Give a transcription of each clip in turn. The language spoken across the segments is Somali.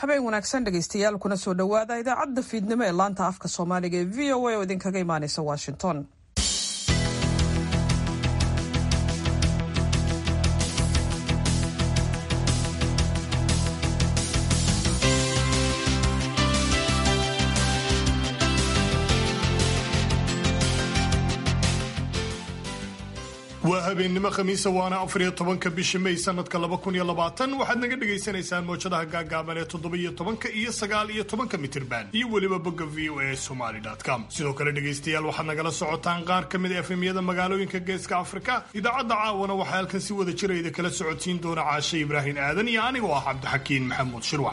habeen wanaagsan dhegaystayaal kuna soo dhowaada idaacadda fiidnimo ee laanta afka soomaaliga ee v o a oo idinkaga imaanaysa washington waa habeennimo khamiisa waana afariyo tobanka bisha may sanadka laba kun iyo labaatan waxaad naga dhagaysanaysaan mowjadaha gaagaaban ee toddobiyo tobanka iyo sagaal iyo tobanka mitirban iyo weliba bogga v o a somaly com sidoo kale dhegaystayaal waxaad nagala socotaan qaar ka mid a efemyada magaalooyinka geeska afrika idaacadda caawana waxaa halkan si wada jirayda kala socodsiin doona caashe ibraahim aadan iyo anigoo ah cabdixakiin maxamuud shirwac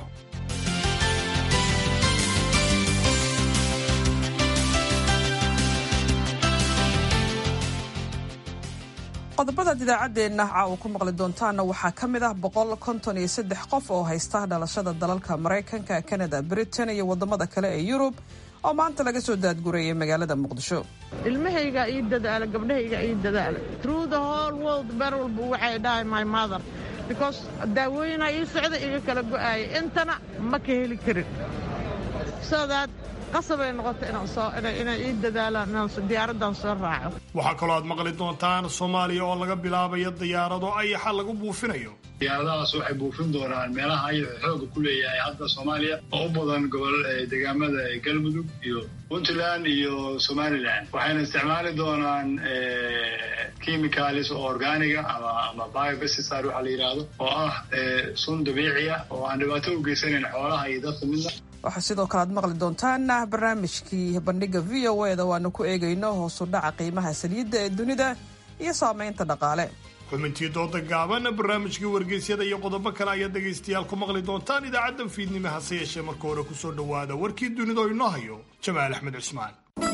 qodobadaad idaacaddeenna caawa ku maqli doontaanna waxaa ka mid ah boqol konton iyo saddex qof oo haysta dhalashada dalalka maraykanka kanada britain iyo waddamada kale ee yurub oo maanta laga soo daadgurayay magaalada muqdisho ilmahayga ii dadaala gabdhahayga ii dadaala through the whole world ber walba waxay dhahay my mother because daawooyinaa ii socda iga kala go'aaya intana ma ka heli karin so that qasabay noqota inay ii dadaalaan inaan diyaaraddan soo raaco waxaa kaloo aad maqli doontaan soomaaliya oo laga bilaabayo diyaarado ayaxa lagu buufinayo diyaaradahaas waxay buufin doonaan meelaha ayaxu xooga ku leeyahay hadda soomaaliya oo u badan gobol deegaamada galmudug iyo puntland iyo somalilan waxayna isticmaali doonaan chemicalis oo organiga ama biobesisar waxaa la yidhaahdo oo ah sun dabiici ah oo aan dhibaato u geysanayn xoolaha iyo dadka midna waxaa sidoo kale aad maqli doontaan barnaamijkii bandhiga v o e da waanu ku eegayno hoosu dhaca qiimaha saliidda ee dunida iyo saamaynta dhaqaale xubintii dooda gaaban barnaamijkii wargeysyada iyo qodobo kale ayaad dhegaystayaal ku maqli doontaan idaacaddan fiidnimo hase yeeshee marka hore kusoo dhowaada warkii dunida oo inoo hayo jamaal axmed cismaan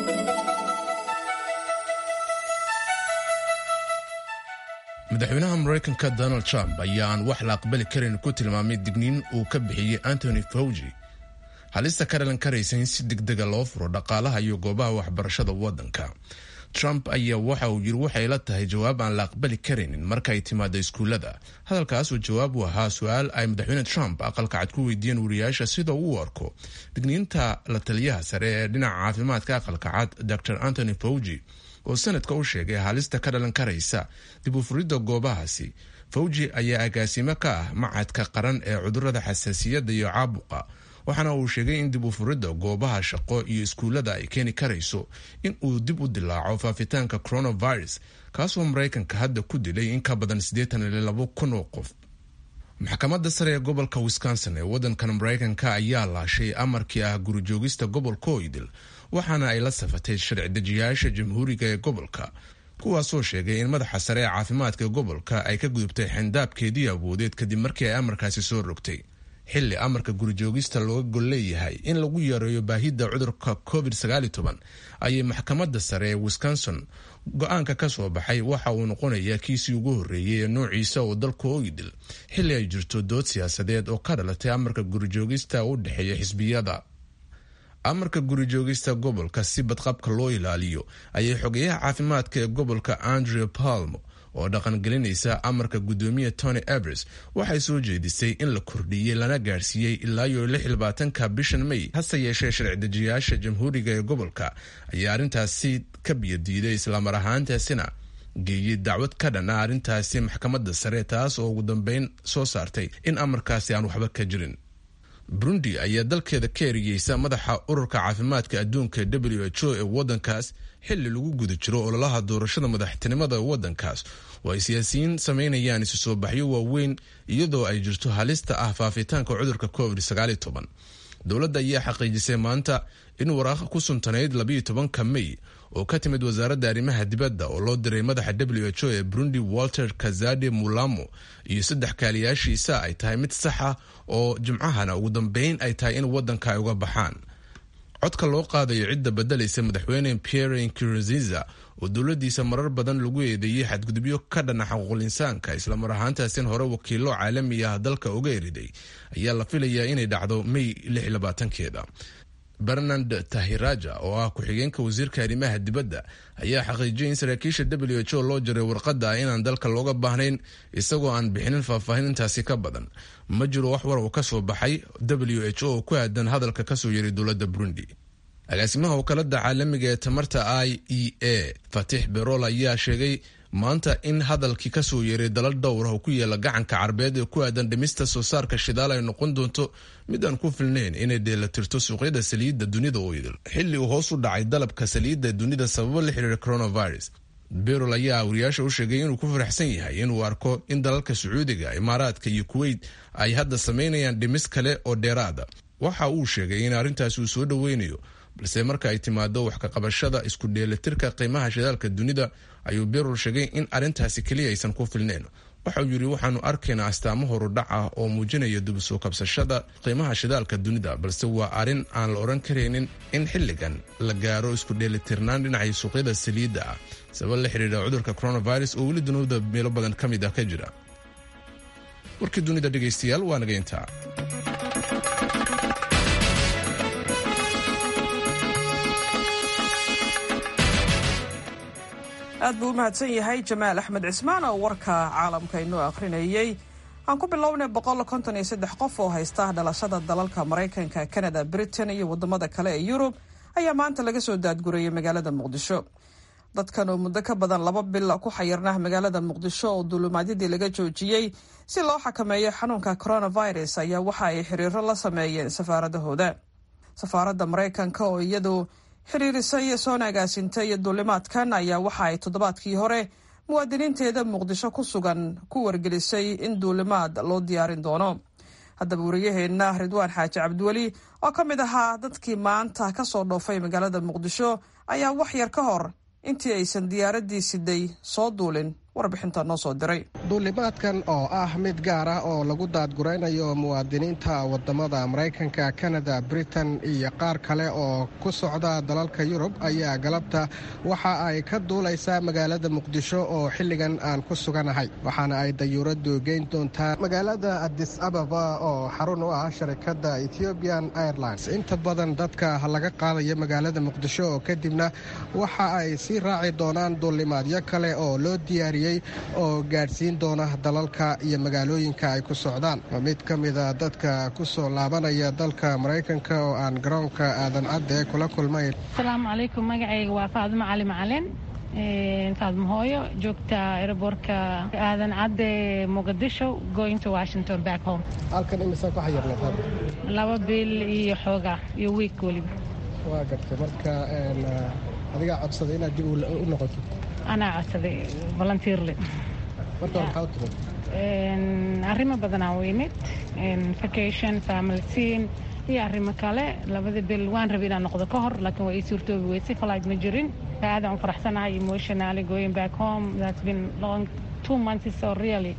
madaxweynaha maraykanka donald trump ayaan wax la aqbali karin ku tilmaamay digniin uu ka bixiyey antony fauji halista ka dhalan karaysa in si degdega loo furo dhaqaalaha iyo goobaha waxbarashada waddanka trump ayaa waxa uu yiri waxay la tahay jawaab aan la aqbali karaynin marka ay timaado iskuullada hadalkaasuu jawaab u ahaa su-aal ay madaxweyne trump aqalka cad ku weydiiyeen wariyaasha sida uu u arko digniinta la taliyaha sare ee dhinaca caafimaadka aqalka cad dor antony fauji oo sanadka u sheegay halista ka dhalan karaysa dib u furidda goobahaasi fawji ayaa agaasimo ka ah macadka qaran ee cudurada xasaasiyadda iyo caabuqa waxaana uu sheegay in dib u furidda goobaha shaqo iyo iskuullada ay keeni karayso in uu dib u dilaaco faafitaanka coronavirus kaasoo maraykanka hadda ku dilay in ka badan siddeetan iyo labo kun oo qof maxkamadda sare ee gobolka wisconsin ee waddankan maraykanka ayaa laashay amarkii ah gurijoogista gobolka oydil waxaana ay la safatay sharci dejiyaasha jamhuuriga ee gobolka kuwaasoo sheegay in madaxa sare ee caafimaadka gobolka ay ka gudubtay xendaabkeedii awoodeed kadib markii ay amarkaasi soo rogtay xilli amarka gurijoogista looga gol leeyahay in lagu yareeyo baahidda cudurka covid ayay maxkamadda sare ee wisconsin go-aanka ka soo baxay waxa uu noqonayaa kiisii ugu horreeyey ee noociisa oo dalka oydil xilli ay jirto dood siyaasadeed oo ka dhalatay amarka gurijoogista u dhexeeya xisbiyada amarka gurijoogista gobolka si badqabka loo ilaaliyo ayay xogeyaha caafimaadka ee gobolka andrew palmo oo dhaqangelinaysa amarka guddoomiya tony abres waxay soo jeedisay in la kordhiyey lana gaadhsiiyey ilaa iyo lixlabaatanka bishan may hase yeeshee sharci dejiyaasha jamhuuriga ee gobolka ayaa arrintaasi ka biyadiiday islamar ahaantaasina geeyey dacwad ka dhan ah arrintaasi maxkamadda sare taas oo ugu dambeyn soo saartay in amarkaasi aan waxba ka jirin burundi ayaa dalkeeda ka eriyeysa madaxa ururka caafimaadka adduunka w h o ee waddankaas xilli lagu guda jiro ololaha doorashada madaxtinimada waddankaas oo ay siyaasiyiin samaynayaan isu soo baxyo waaweyn iyadoo ay jirto halista ah faafitaanka cudurka covid dowladda ayaa xaqiijisay maanta in waraaqo ku suntanayd labayo tobanka may oo ka timid wasaaradda arrimaha dibadda oo loo diray madaxa w h o ee burundi walter kazade mulamo iyo saddex kaaliyaashiisa ay tahay mid sax ah oo jimcahana ugu dambeyn ay tahay in waddanka ay uga baxaan codka loo qaadayo cidda bedelaysa madaxweyne pierre nkurunziza oo dowladiisa marar badan lagu eedeeyey xadgudubyo ka dhana xaquuqul insaanka islamar ahaantaasin hore wakiilo caalami ah dalka uga eriday ayaa la filayaa inay dhacdo may keeda bernard tahiraja oo ah ku-xigeenka wasiirka arrimaha dibadda ayaa xaqiijiyay in saraakiisha w h o loo jiray warqadda inaan dalka looga baahnayn isagoo aan bixinin faahfaahinintaasi ka badan ma jiro wax war uu ka soo baxay w h o oo ku aadan hadalka kasoo yeray dowladda burundi agaasimaha wakaalada caalamiga ee tamarta i e a fatix berol ayaa sheegay maanta in hadalkii kasoo yeeray dalal dhowr ah oo ku yaala gacanka carbeed ee ku aadan dhimista soo saarka shidaal ay noqon doonto mid aan ku filnayn inay dheelatirto suuqyada saliidda dunida oo idil xilli uu hoos u dhacay dalabka saliidda dunida sababo la xiriira coronavirus berol ayaa wariyaasha u sheegay inuu ku faraxsan yahay inuu arko in dalalka sacuudiga imaaraadka iyo kuweyt ay hadda samaynayaan dhimis kale oo dheeraada waxa uu sheegay in arrintaasi uu soo dhoweynayo balse marka ay timaado wax kaqabashada isku dheelitirka qiimaha shidaalka dunida ayuu berol sheegay in arrintaasi keliya aysan ku filnayn waxauu yidhi waxaanu arkaynaa astaamo horudhac ah oo muujinaya dubsoo kabsashada qiimaha shidaalka dunida balse waa arrin aan la odhan karaynin in xilligan la gaaro isku dheelitirnaan dhinacay suuqyada saliidda ah sabab la xidhiidha cudurka coronavirus oo weli dunida meelo badan ka mid ah ka jira warkii dunida dhegaystayaal waa naga intaa aad buu u mahadsan yahay jamaal axmed cismaan oo warka caalamka inoo akhrinayey aan ku bilownay qof oo haysta dhalashada dalalka maraykanka kanada britain iyo wadamada kale ee yurub ayaa maanta laga soo daadgurayay magaalada muqdisho dadkan oo muddo ka badan laba bil ku xayirnah magaalada muqdisho oo duulumaadyadii laga joojiyey si loo xakameeyo xanuunka coronavirus ayaa waxa ay xiriiro la sameeyeen safaaradahooda safaaradda maraykanka oo iyadu xiriirisay soona agaasintay duulimaadkan ayaa waxa ay toddobaadkii hore muwaadiniinteeda muqdisho ku sugan ku wargelisay in duulimaad loo diyaarin doono haddaba wariyaheenna ridwaan xaaji cabdiweli oo ka mid ahaa dadkii maanta ka soo dhoofay magaalada muqdisho ayaa wax yar ka hor intii aysan diyaaraddii siday soo duulin warbixinta noo soo diray duulimaadkan oo ah mid gaar ah oo lagu daadguraynayo muwaadiniinta wadamada maraykanka kanada britain iyo qaar kale oo ku socda dalalka yurub ayaa galabta waxa ay ka duulaysaa magaalada muqdisho oo xilligan aan ku suganahay waxaana ay dayuuraddu geyn doontaa magaalada adis ababa oo xarun u ah sharikadda ethiopian airlines inta badan dadka laga qaadayo magaalada muqdisho oo kadibna waxa ay sii raaci doonaan duulimaadyo kale oo loo diyaariy oo gaadhsiin doona dalalka iyo magaalooyinka ay ku socdaan mid ka mida dadka ku soo laabanaya dalka maraykanka oo aan garoonka aadan cadde kula kulmay asalaamu calaykum magacayga waa faadimo cali macalin faadmo hooyo joogta aeroboortka aadan cadde muqdisho going to washington back home halkan imisaa ku xayirnay laba bil iyo xooga iyo wiik weliba waa gartay marka adigaa codsaday inaad dib u noqoto anaa codsaday volunteerly marka hore maxaa u timid arrimo badanaa u imid vacation family scene iyo arrimo kale labada bil waan rabay inaan noqdo ka hor laakiin waa ii suurtoobi weysay flight ma jirin aadaan u faraxsanahay emotionally going back home that's been long two months so really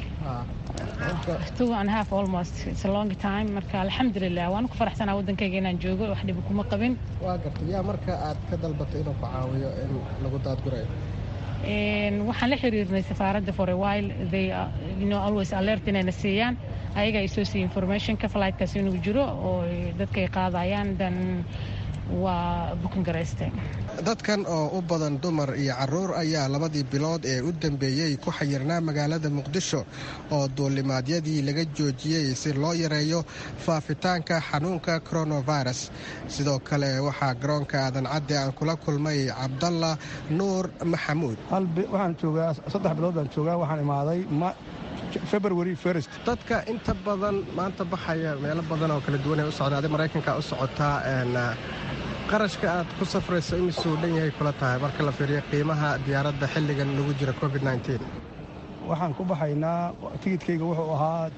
two and a half almost it's a long time marka alxamdulilah waan ku faraxsanaa waddankayga inaan joogo wax dhibi kuma qabin waa gartay yaa marka aad ka dalbatay inuu ku caawiyo in lagu daadgurayo waxaan la xiriirnay safaaradda for a while they you know always alert inayna siiyaan ayaga ay soo siiya informationka flightkaas inuu jiro oo dadka ay qaadayaan dan waa bukin garaysteen dadkan oo u badan dumar iyo caruur ayaa labadii bilood ee u dambeeyey ku xayirnaa magaalada muqdisho oo duulimaadyadii laga joojiyey si loo yareeyo faafitaanka xanuunka coronavirus sidoo kale waxaa garoonka aadan cadde aan kula kulmay cabdalla nuur maxamuud waxaan joogaa saddex bilood baan joogaa waxaan imaaday february first dadka inta badan maanta baxaya meelo badan oo kala duwan ee u socda adi maraykanka u socotaa qarashka aad ku safrayso imisuu dhan yahay kula tahay marka la fiiriyo qiimaha diyaaradda xilligan lagu jira covid waxaan ku baxaynaa tigidkayga wuxuu ahaa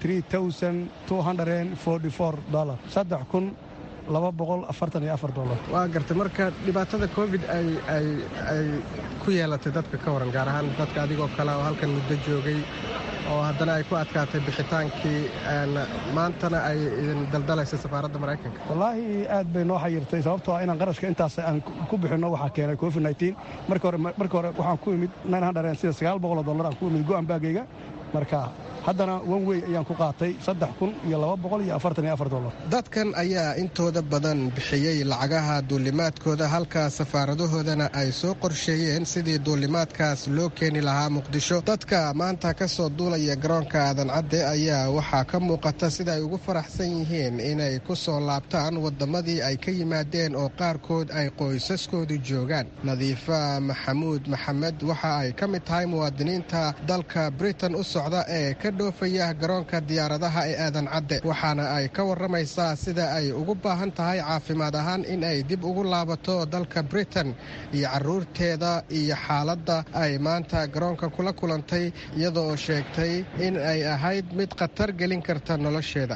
saddex kun laba boqol afartan iyo afar dolar waa gartay marka dhibaatada covid ay ku yeelatay dadka ka waran gaar ahaan dadka adigoo kale oo halkan muddo joogay oo haddana ay ku adkaatay bixitaankii maantana ay idin daldalaysa safaaradda maraykanka wallaahi aad bay noo xayirtay sababtoo ah inaan qarashka intaas aan ku bixinno waxaa keenay covid marka hore waxaan ku imid sida sagaal boqoloo dollar aan ku imid go'an baagayga marka haddana wan wey ayaan ku qaatay saddex kun iyo laba boqol iyo afartan iyo afar dollar dadkan ayaa intooda badan bixiyey lacagaha duulimaadkooda halka safaaradahoodana ay soo qorsheeyeen sidii duulimaadkaas loo keeni lahaa muqdisho dadka maanta ka soo duulaya garoonka aadan cadde ayaa waxaa ka muuqata sida ay ugu faraxsan yihiin inay ku soo laabtaan waddamadii ay ka yimaadeen oo qaarkood ay qoysaskoodu joogaan nadiifa maxamuud maxamed waxa ay ka mid tahay muwaadiniinta dalka britain u socda ee ka dhoofaya garoonka diyaaradaha ee aadan cadde waxaana ay ka warramaysaa sida ay ugu baahan tahay caafimaad ahaan in ay dib ugu laabato dalka britain iyo caruurteeda iyo xaaladda ay maanta garoonka kula kulantay iyadoo sheegtay in ay ahayd mid khatar gelin karta nolosheeda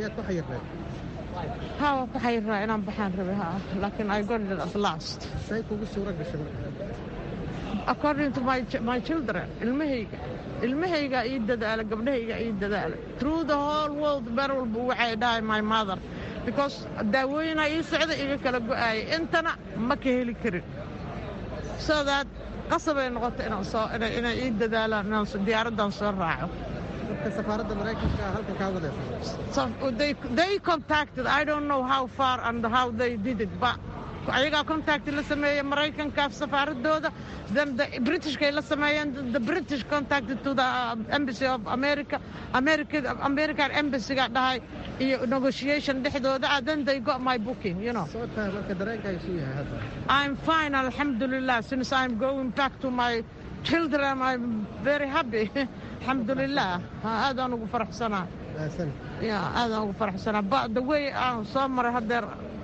haa ku xayiraa inaan baxaan rabe ha laakiin I got it at last say kugu suura gashay according to my, ch- my children ilmahayga ilmahayga ii dadaala gabdhahayga ii dadaala through the whole world ber walba waxay dhahay my mother because daawooyinaa ii socda iga kala go'aaya intana ma ka heli karin so that qasabay noqota inaan soo inay inay ii dadaalaan inaan so- diyaaraddan soo raaco marka safaaradda maraykanka halkan kaa wadaysa So they they contacted. I don't know how far and how they did it, but ayagaa contact la sameeyey maraykanka safaaradooda then the britishkay la sameeyeen the british contacted to the uh, embassy of america america american embassy-ga dhahay iyo negotiation dhexdooda ah then they got my booking you know soo tahay marka dareenka isu yahay hadda i'm fine alhamdulillah since i'm going back to my children i'm very happy alhamdulillah aadaan ugu faraxsanaa Wanaagsan. ya aadaan ugu faraxsanaa ba the way aan soo maray haddeer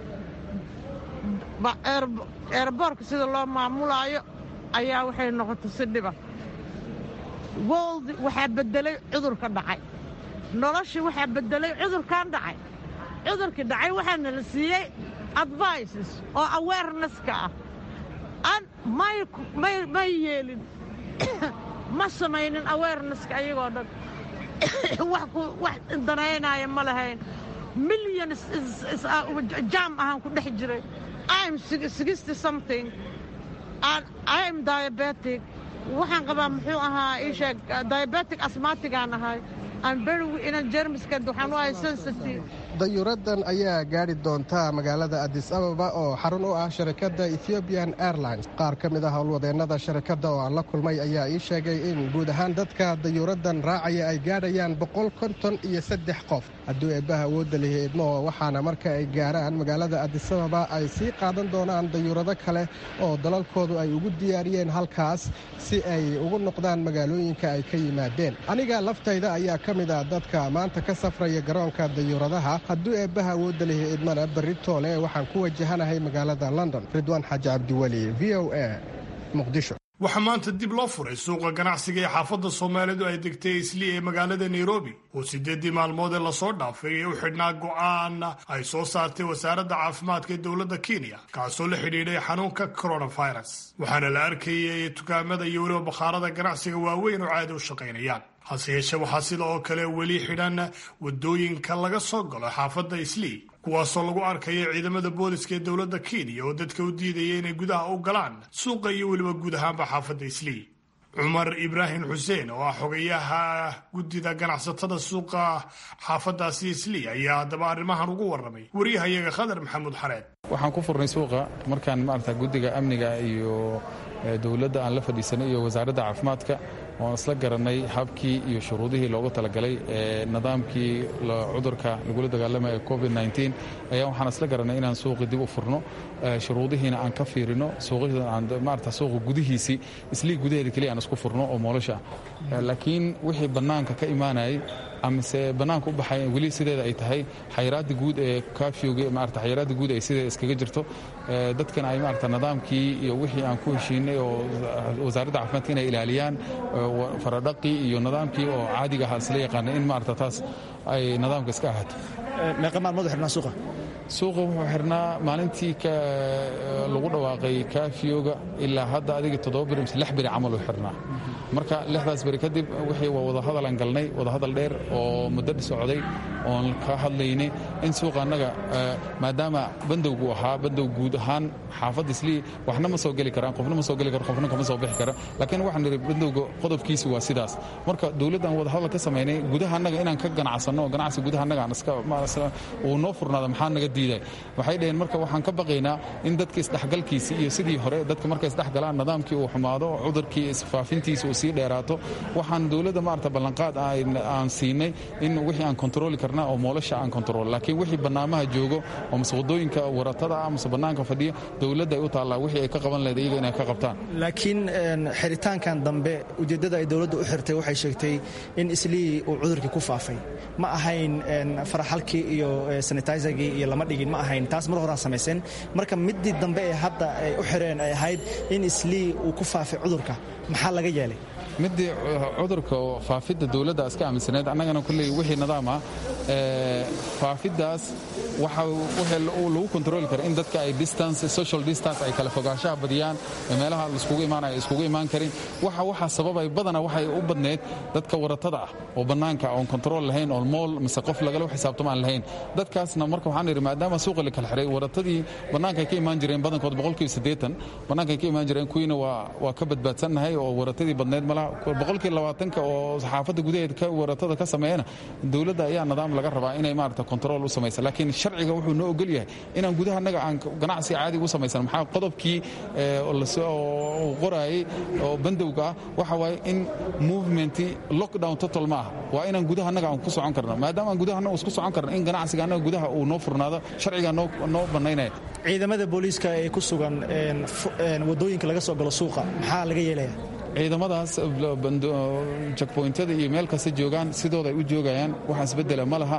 ba- air- airboortka sida loo maamulaayo ayaa waxay noqotay si dhiba world waxaa bedelay cudurka dhacay noloshii waxaa bedelay cudurkan dhacay cudurkii dhacay waxaana la siiyey advices oo awareness-ka ah an may may may yeelin ma samaynin awareness-ka ayagoo dhan wax ku wax danaynaya ma lahayn millions is- is- ah, jam ahaan ku dhex jiray i'm sixty something and i'm diabetic waxaan qabaa muxuu ahaa ii sheeg diabetic asmatigaan ahay i'm very ina jermiska waxaan u ahay sensitive dayuuraddan ayaa gaadhi doonta magaalada adis ababa oo xarun u ah sharikadda ethiopian airlines qaar ka mid ah howlwadeennada sharikadda oo aan la kulmay ayaa ii sheegay in guud ahaan dadka dayuuraddan raacaya ay gaadhayaan boqol konton iyo saddex qof hadduu eebbaha awoodda lihi idmo waxaana marka ay gaaraan magaalada adis ababa ay sii qaadan doonaan dayuurado kale oo dalalkoodu ay ugu diyaariyeen halkaas si ay ugu noqdaan magaalooyinka ay ka yimaadeen aniga laftayda ayaa ka mid ah dadka maanta ka safraya garoonka dayuuradaha hadduu eebbaha awoodda lihi idmana berri toole waxaan ku wajahanahay magaalada london ridwaan xaaji cabdiweli v o a muqdisho waxaa maanta dib loo furay suuqa ganacsiga ee xaafadda soomaalidu ay degtay isli ee magaalada nairobi oo siddeeddii maalmood ee lasoo dhaafay ee u xidhnaa go'aan ay soo saartay wasaaradda caafimaadka ee dowladda kenya kaasoo la xidhiidhay xanuunka coronavirus waxaana la arkayay dukaamada iyo weliba bakhaarada ganacsiga waaweyn oo caadi u shaqaynayaan hase yeeshee waxaa sida oo kale weli xidhan wadooyinka laga soo galo xaafadda islii kuwaasoo lagu arkaya ciidamada booliska ee dowladda kenya oo dadka u diidaya inay gudaha u galaan suuqa iyo weliba guud ahaanba xaafadda islii cumar ibraahim xuseen oo ah xogayaha guddida ganacsatada suuqa xaafadaasi islii ayaa haddaba arrimahan ugu warramay wariyahayaga khadar maxamuud xareed waxaan ku furnay suuqa markaan maarata guddiga amniga iyo eh, dowladda aan la fadhiisanay iyo wasaaradda caafimaadka oan isla garanay habkii iyo shuruudihii loogu talagalay ee nidaamkii la- cudurka lagula dagaalamaya covid ayaa waxaan isla garanay inaan suuqi dib u furno eh, shuruudihiina aan ka fiirino suuqyada aan maarata suuqa gudihiisii islii gudaheeda keliya aan isku furno oo moolasha ah laakiin wixii bannaanka ka imaanayay amise bannaanka u baxay weli sideeda ay tahay xayiraadda guud ee kafyowga maarata xayiraadda guud ay sideeda iskaga jirto Eh, dadkan ay maarata nidaamkii iyo wixii aan ku heshiinay oo wasaaradda caafimaadka inay ilaaliyaan eh, wa- faradhaqii iyo nidaamkii oo caadiga ahaa isla yaqaana in maarata taas ay nidaamka iska ahaato meeqa maalmood xidhnaa suuqa suuqa wuxuu xirnaa maalintii lagu dhawaaqay kaafiyoga ilaa hadda adiga toddoba beri mise lix beri camal uu xirnaa marka lixdaas beri kadib wixii waa wadahadal aan galnay wadahadal dheer oo muddo socday oon ka hadlaynay in suuqa annaga maadaama bandowgu ahaa bandow guud ahaan xaafadda islii waxna ma soo geli karaan qofna ma soo geli karo qofna kama soo bixi kara laakiin waxaan nidhi bandowga qodobkiisi waa sidaas marka dowladdan wadahadal ka samaynay gudaha annaga inaan ka ganacsanno oo ganacsi gudaha annaga aan iska uu noo furnaada maxaa naga diiday waxay dhaheen marka waxaan ka baqaynaa in dadka isdhexgalkiisi iyo sidii hore dadka markay isdhexgalaan nidaamkii uu xumaado cudurkii isfaafintiisa uu sii dheeraato waxaan dowladda maarata ballanqaad aan siinay in wixii aan kontrooli karna oo moolasha aan kontrool laakiin wixii bannaamaha joogo oo mase waddooyinka waratada ah mase bannaanka fadhiya dowladda ay u taallaa wixii ay ka qaban lahayd iyaga inay ka qabtaan laakiin xiritaankan dambe ujeeddada ay dowladda u xirtay waxay sheegtay in islii uu cudurkii ku faafay ma ahayn faraxalkii iyo sanitizergii iyo lama dhigin ma ahayn taas mar horaa samayseen marka middii dambe ee hadda ay u xireen ay ahayd in islii uu ku faafay cudurka maxaa laga yeelay midii cudurka faafidda dowladda iska aaminsaneed annagana kulley wixii nidaam ah faafiddaas waxa lagu kontrooli kara in dadka ay distance social distance ay kala fogaanshaha badiyaan meelaha laiskugu imaanaya ay iskugu imaan karin waxa waxaa sababay badana waxay u badneyd dadka waratada ah oo bannaanka oon kontrool lahayn oo mool mise qof lagala xisaabtamo aan lahayn dadkaasna marka waxaan idhi maadaama suuqa la kala xiray waratadii bannaanka ay ka imaan jireen badankood boqolkiiba siddeetan bannaanka ay ka imaan jireen kuwiina waa waa ka badbaadsannahay oo waratadii badneyd malaha boqolkii labaatanka oo saxaafadda gudaheed ka waratada ka sameeyana dowladda ayaa nidaam laga rabaa inay maarata kontrool u samaysa laakiin sharciga wuxuu noo ogol yahay inaan gudaha annaga aan ganacsi caadi u samaysan maxaa qodobkii uu qoraayey oo bandowga ah waxa waaye in movementi lockdown total ma ah waa inaan gudaha annaga aan ku socon karno maadaama aan gudaha annaga isku socon karno in ganacsiga annaga gudaha uu noo furnaado sharciga noo bannaynaya ciidamada booliiska ee ku sugan waddooyinka laga soo galo suuqa maxaa laga yeelaya ciidamadaas jakboyntada iyo meel kasta joogaan sidooda ay u joogayaan wax isbedela ma laha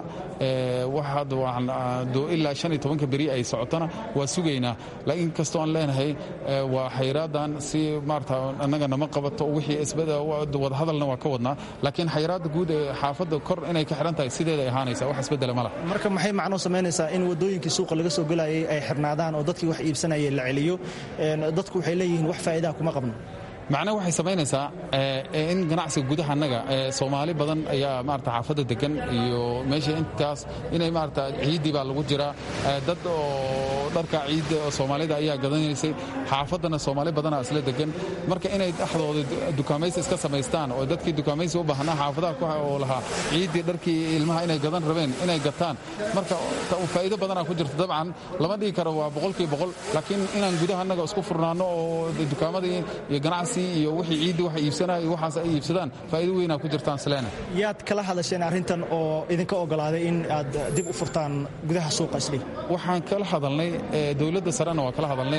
ilaa shan iyo tobanka beri ay socotona waa sugaynaa laakiin kastoo aan leenahay waa xayraadan si maarata annaga nama qabato wixii wadahadalna waa ka wadnaa laakiin xayraadda guud ee xaafadda kor inay ka xihan tahay sideeda ay ahaanaysa wax isbedela ma laha marka maxay macnuu samaynaysaa in waddooyinkii suuqa laga soo gelayay ay xirnaadaan oo dadkii wax iibsanayay la celiyo dadku waxay leeyihiin wax faa'iidaha kuma qabno macnaha waxay samaynaysaa in ganacsiga gudaha annaga soomaali badan ayaa maarata xaafadda degan iyo meesha intaas inay maarata ciiddii baa lagu jiraa dad oo dharka ciidda oo soomaalida ayaa gadanaysay xaafaddana soomaali badanaa isla degan marka inay dhexdooda dukaamaysi iska samaystaan oo dadkii dukaamaysi u baahnaa xaafadaha oo lahaa ciiddii dharkii ilmaha inay gadan rabeen inay gataan marka faa'iido badanaa ku jirta dabcan lama dhigi karo waa boqolkii boqol laakiin inaan gudaha annaga isku furnaanno oo dukaamadii iyo ganacsi iyo wixii ciidda waxa iibsanaya iyo waxaas ay iibsadaan faa'iido weynaa ku jirtaan sleena yaad kala hadasheen arrintan oo idinka ogolaaday in aad dib u furtaan gudaha suuqa islii waxaan kala hadalnay dowladda sarena waa kala hadalnay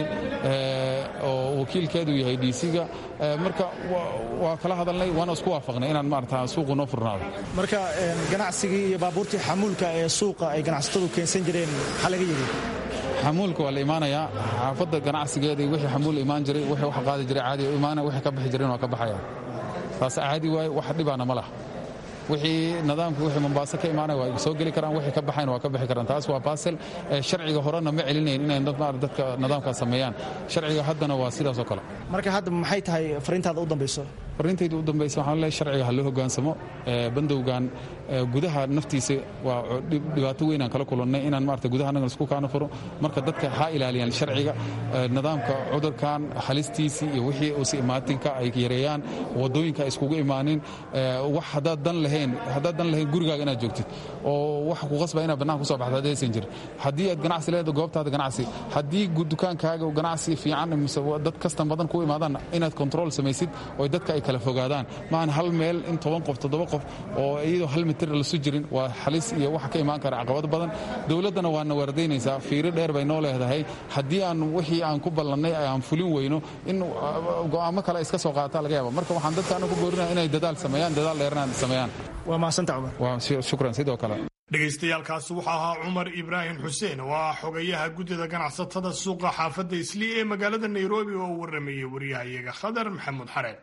oo wakiilkeedu yahay dc-ga marka waa kala hadalnay waana isku waafaqnay inaan maarata suuqu noo furnaado marka ganacsigii iyo baabuurtii xamuulka ee suuqa ay ganacsatadu keensan jireen maxaa laga yidhi xamuulka waa la imaanayaa xaafadda ganacsigeeda iyo wixii xamuul imaan jiray wixii wax qaadi jiray caadi imaana wixii ka bixi jireen waa ka baxaya taas caadi waaye wax dhibaana ma laha wixii nidaamka wixii mombaaso ka imaanaya waa soo geli karaan wixii ka baxayna waa ka bixi karaan taas waa baasel sharciga horena ma celinayn inay dadka nidaamkaas sameeyaan sharciga haddana waa sidaas oo kale marka hadda maxay tahay fariintaada u dambayso farintayda u dambaysa waxaan leeyahay sharciga ha loo hogaansamo bandowgan gudaha naftiisa waa dhibaato weyn aan kala kulannay inaan maarata gudaha annaga isku kaana furo marka dadka ha ilaaliyaan sharciga nidaamka cudurkan halistiisii iyo wixii usi imaatinka ay yareeyaan waddooyinka ay iskugu imaanin wax haddaad dan lahayn haddaad dan lahayn gurigaaga inaad joogtid oo waxa ku qasba inaad bannaanka kusoo baxdo haddii aysan jirin haddii aad ganacsi leedahay goobtaada ganacsi haddii dukaankaaga ganacsi fiican mise dad kastan badan ku imaadaan inaad kontrool samaysid oo dadka ay kala fogaadaan maahan hal meel in toban qof toddoba qof oo iyadoo hal mitir lasu jirin waa halis iyo waxa ka imaan kara caqabad badan dowladdana waana waardaynaysaa fiiro dheer bay noo leedahay haddii aan wixii aan ku ballannay aan fulin weyno in go'aamo kale iska soo qaata laga yaaba marka waxaan dadka anagu boorinaya inay dadaal sameeyaan dadaal dheerna sameeyaan waa mahadsantaa cumar waa shukran sidoo kale dhegaystayaaalkaasi wuxuu ahaa cumar ibraahim xuseen oo ah xogayaha guddida ganacsatada suuqa xaafadda islii ee magaalada nairobi oo u waramayay wariyahayaga khadar maxamuud xareed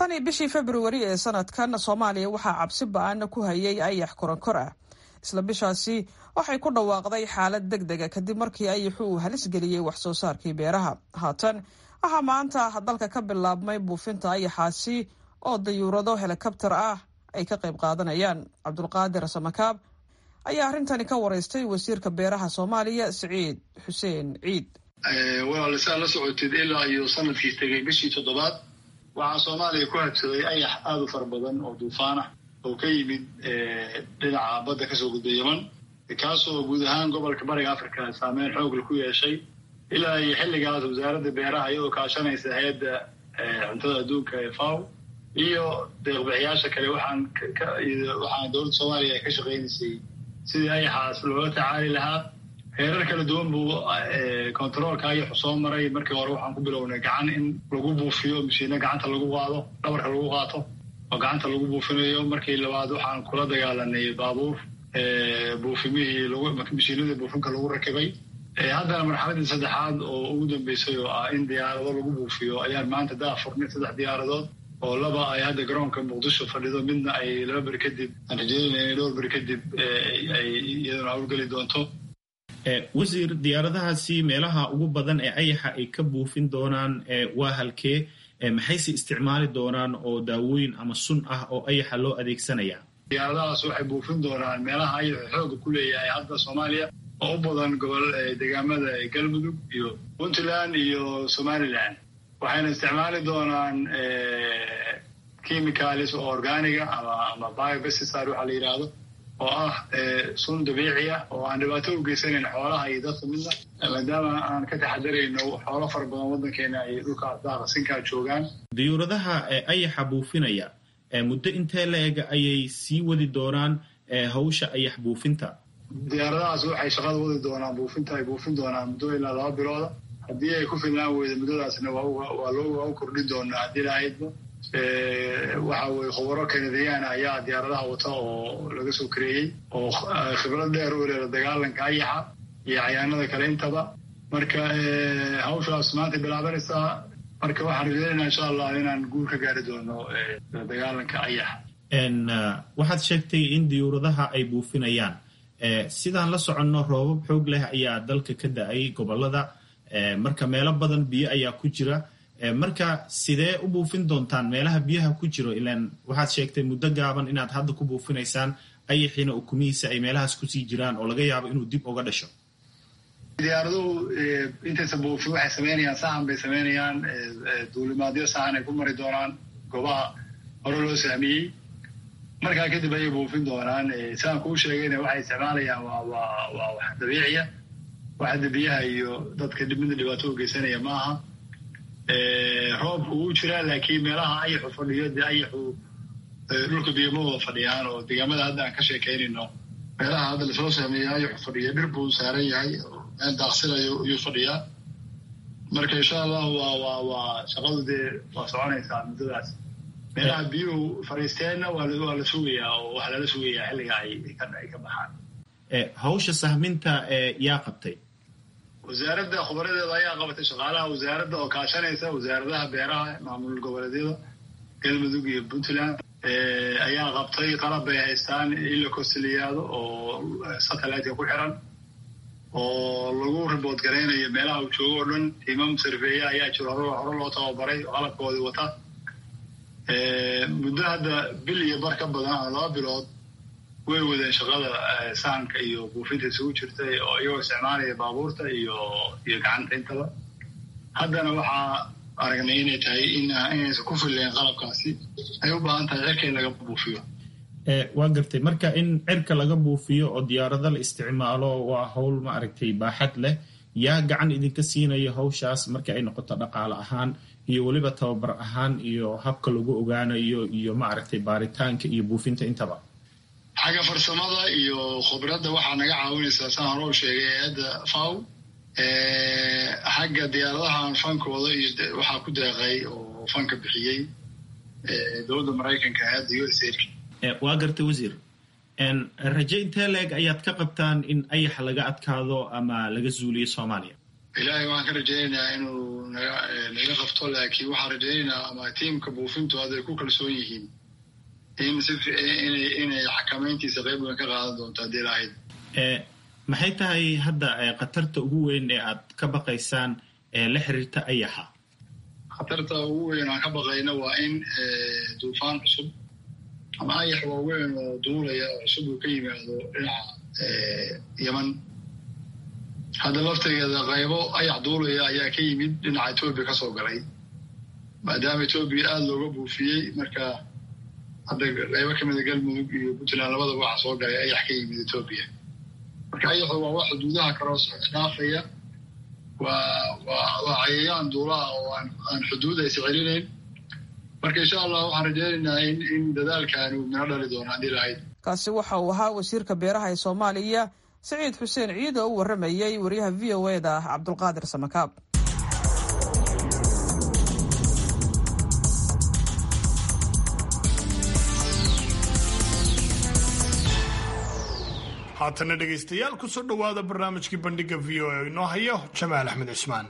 tan iyo bishii februari ee sanadkan soomaaliya waxaa cabsi ba-aana ku hayay ayax koronkor ah isla bishaasi waxay ku dhawaaqday xaalad deg dega kadib markii ayaxu uu halis geliyey wax soo saarkii beeraha haatan waxaa maanta dalka ka bilaabmay buufinta ayaxaasi oo dayuurado helikabtar ah ay ka qayb qaadanayaan cabdulqaadir samakaab ayaa arrintani ka wareystay wasiirka beeraha soomaaliya siciid xuseen ciid walaalisaa la socotid ilaa iyo sanadkii tegay bishii toddobaad waxaa soomaaliya ku habsaday ayax aada u fara badan oo duufaan ah oo ka yimid dhinaca badda kasoo gudbay yeman kaasoo guud ahaan gobolka bariga africa saameyn xoogla ku yeeshay ilaa iyo xilligaas wasaaradda beeraha iyadoo kaashanaysa hay-adda cuntada adduunka ee faw iyo deeqbixiyaasha kale waxaan waxaan dowladda soomaaliya ay ka shaqaynaysay sidii ayaxaas loola tacaali lahaa heerar kala duwan buu controolka ayaxu soo maray markii hore waxaan ku bilownay gacan in lagu buufiyo mashiino gacanta lagu qaado dhabarka lagu qaato oo gacanta lagu buufinayo markii labaad waxaan kula dagaalanay baabuur buufimihii mashiinadii buufinka lagu rakibay haddana marxaladii saddexaad oo ugu dambeysay oo ah in diyaarado lagu buufiyo ayaan maanta daa furnay saddex diyaaradood oo laba ay hadda garoonka muqdisho fadhido midna ay laba beri kadib aan rajeynayna inay dhowr beri kadib ay iyaduna hawlgeli doonto wasiir diyaaradahaasi meelaha ugu badan ee ayaxa ay ka buufin doonaan waa halkee maxayse isticmaali doonaan oo daawooyin ama sun ah oo ayaxa loo adeegsanaya diyaaradahaas waxay buufin doonaan meelaha ayaxu xooga ku leeyahay hadda soomaaliya oo u badan gobol deegaamada galmudug iyo puntland iyo somaliland waxayna isticmaali doonaan chemicalis oo organiga ama ama biobesticide waxaa la yidhaahdo oo ah sun dabiici ah oo aan dhibaato u geysanayn xoolaha iyo dadka midna maadaama aan ka taxadarayno xoolo fara badan waddankeena ay dhulka daaqasinkaa joogaan diyuuradaha ayaxa buufinaya muddo intee la eg ayay sii wadi doonaan hawsha ayax buufinta diyaaradahaas waxay shaqada wadi doonaan buufinta ay buufin doonaan muddo ilaa laba bilooda haddii ay ku filnaan weyda muddadaasna waa loo kordhin doonaa haddii lahaydba waxa weye khubaro kanadiyaan ayaa diyaaradaha wata oo laga soo kareeyey oo khibrad dheer u leeda dagaalanka ayaxa iyo cayaanada kale intaba marka hawshaas maanta bilaabanaysaa marka waxaan rajeynayna insha allah inaan guul ka gaari doono dagaalanka ayaxa waxaad sheegtay in diyuuradaha ay buufinayaan sidaan la soconno roobab xoog leh ayaa dalka ka da-ay gobolada marka meelo badan biyo ayaa ku jira marka sidee u buufin doontaan meelaha biyaha ku jiro ilaan waxaad sheegtay muddo gaaban inaad hadda ku buufinaysaan ayaxiina ukumihiisa ay meelahaas kusii jiraan oo laga yaabo inuu dib uga dhasho diyaaraduhu intaysa buufin waxay samaynayaan sahan bay samaynayaan duulimaadyo sahan ay ku mari doonaan goobaha hore loo sahmiyey markaa kadib ayay buufin doonaan sidaan kuu sheegayna waxay isticmaalayaan waa waa waa wax dabiiciya wax hadda biyaha iyo dadka midna dhibaato u geysanaya ma aha roobka wuu jiraa laakiin meelaha ayaxu fadhiyo dee ayaxu dhulka biyama wada fadhiyaan oo deegaamada hadda aan ka sheekaynayno meelaha hadda lasoo sahmeeya ayaxu fadhiya dhir buu saaran yahay meel daaqsinayo ayuu fadhiyaa marka insha allahu waa waa waa shaqadu dee waa soconaysaa muddadaas meelaha biyuhu fadhiisteenna waa waa la sugayaa oo waxaa lala sugayaa xilliga ay ay ka baxaan hawsha sahminta yaa qabtay wasaaradda khubaradeeda ayaa qabatay shaqaalaha wasaaradda oo kaashanaysa wasaaradaha beeraha maamul goboleedyada galmudug iyo puntland ayaa qabtay qalab bay haystaan in la kosiliyaado oo satelliteka ku xiran oo lagu ribood garaynayo meelaha uu joogo o dhan tiimam sarfeeya ayaa jiro hore loo tababaray oo qalabkoodii wata muddo hadda bil iyo bar ka badan ama laba bilood way wadeen shaqada sahanka iyo buufinta isugu jirtay oo iyagoo isticmaalaya baabuurta iyo iyo gacanta intaba haddana waxaa aragnay inay tahay inaysan ku filleen qalabkaasi ay u baahan tahay cirka in laga buufiyo waa gartay marka in cirka laga buufiyo oo diyaarado la isticmaalo waa howl ma aragtay baaxad leh yaa gacan idinka siinayo hawshaas marka ay noqoto dhaqaale ahaan iyo weliba tababar ahaan iyo habka lagu ogaanayo iyo ma aragtay baaritaanka iyo buufinta intaba xagga farsamada iyo khubradda waxaa naga caawinaysaa saan hore u sheegay hay-adda faw xagga diyaaradahan fankooda iyo waxaa ku deeqay oo fanka bixiyey dowladda maraykanka hay-adda u s waa gartay wasiir raje intee leeg ayaad ka qabtaan in ayax laga adkaado ama laga zuuliyo soomaaliya ilaahay waxaan ka rajaynaynaa inuu naga naga qabto laakiin waxaan rajaynaynaa ama tiimka buufintu hadday ku kalsoon yihiin in si inay inay xakamayntiisa qayb weyn ka qaadan doonto haddii lahayd maxay tahay hadda khatarta ugu weyn ee aad ka baqaysaan ee la xiriirta ayaxa khatarta ugu weyn aan ka baqayna waa in duufaan cusub ama ayax waaweyn oo duulaya oo cusub uu ka yimaado dhinaca yeman hadda laftigeeda qaybo ayax duulaya ayaa ka yimid dhinaca etoobiya ka soo galay maadaama etoobiya aada looga buufiyey marka hadda qaybo ka mida galmudug iyo puntland labadaba waxa soo galay ayax ka yimid etoobiya marka ayaxu waa wax xuduudaha kaloo dhaafaya waa waa waa cayayaan duulaha oo aan aan xuduud aysa celinayn marka insha allah waxaan rajaynaynaa in in dadaalkan uu mino dhali doono haddii lahayd kaasi waxa uu ahaa wasiirka beeraha ee soomaaliya siciid xuseen ciid oo u warramayey wariyaha v o e da ah cabdulqaadir samakaab haatana dhegaystayaal kusoo dhowaada barnaamijkii bandhiga v o e inoo hayo jamaal axmed cismaan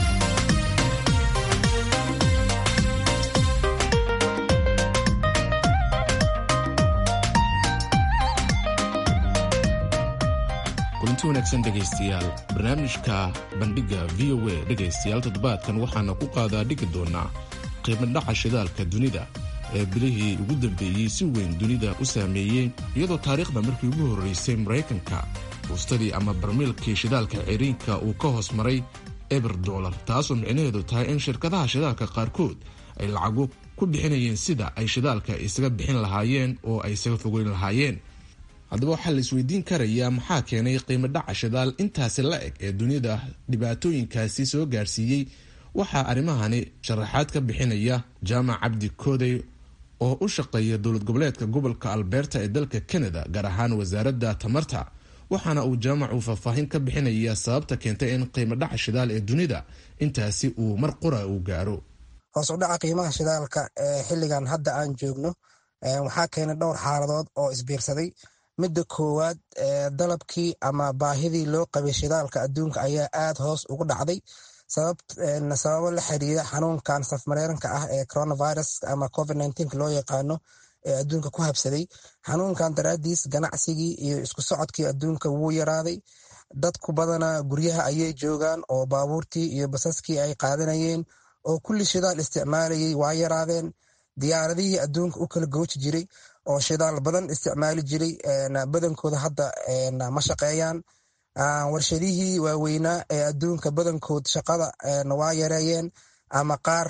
kulanti wanaagsan dhegaystayaal barnaamijka bandhigga v o e dhegaystayaal toddobaadkan waxaana ku qaadaa dhigi doonaa qiimadhaca shidaalka dunida ee bilihii ugu dambeeyey si weyn dunida u saameeyey iyadoo taariikhda markii ugu horraysay maraykanka fuustadii ama barmiilkii shidaalka ciriinka uu ka hoos maray eber dolar taasoo micnaheedu tahay in shirkadaha shidaalka qaarkood ay lacago ku bixinayeen sida ay shidaalka isaga bixin lahaayeen oo ay isaga fogeyn lahaayeen haddaba waxaa la isweydiin karayaa maxaa keenay qiimo dhaca shidaal intaasi la eg ee dunida dhibaatooyinkaasi soo gaarsiiyey waxaa arrimahani sharaxaad ka bixinaya jaamac cabdi koodey oo u shaqeeya dowlad goboleedka gobolka alberta ee dalka canada gaar ahaan wasaaradda tamarta waxaana uu jaamacu faahfaahin ka bixinaya sababta keentay in qiimo dhaca shidaal ee dunida intaasi uu mar qura uu gaaro hoos u dhaca qiimaha shidaalka ee xilligan hadda aan joogno waxaa keenay dhowr xaaladood oo isbiirsaday midda koowaad dalabkii ama baahidii loo qabay shidaalka adduunka ayaa aad hoos ugu dhacday sababo la xiriira xanuunkan safmareeranka ah ee coronavirus ama covid loo yaqaano ee adduunka ku habsaday xanuunkan daraadiis ganacsigii iyo isku socodkii adduunka wuu yaraaday dadku badana guryaha ayay joogaan oo baabuurtii iyo basaskii ay qaadanayeen oo kulli shidaal isticmaalayay waa yaraadeen diyaaradihii adduunka u kala gooji jiray oo shidaal badan isticmaali jiray badankooda hadda ma shaqeeyaan warshadihii waaweynaa ee adduunka badankood shaqada waa yareeyeen ama qaar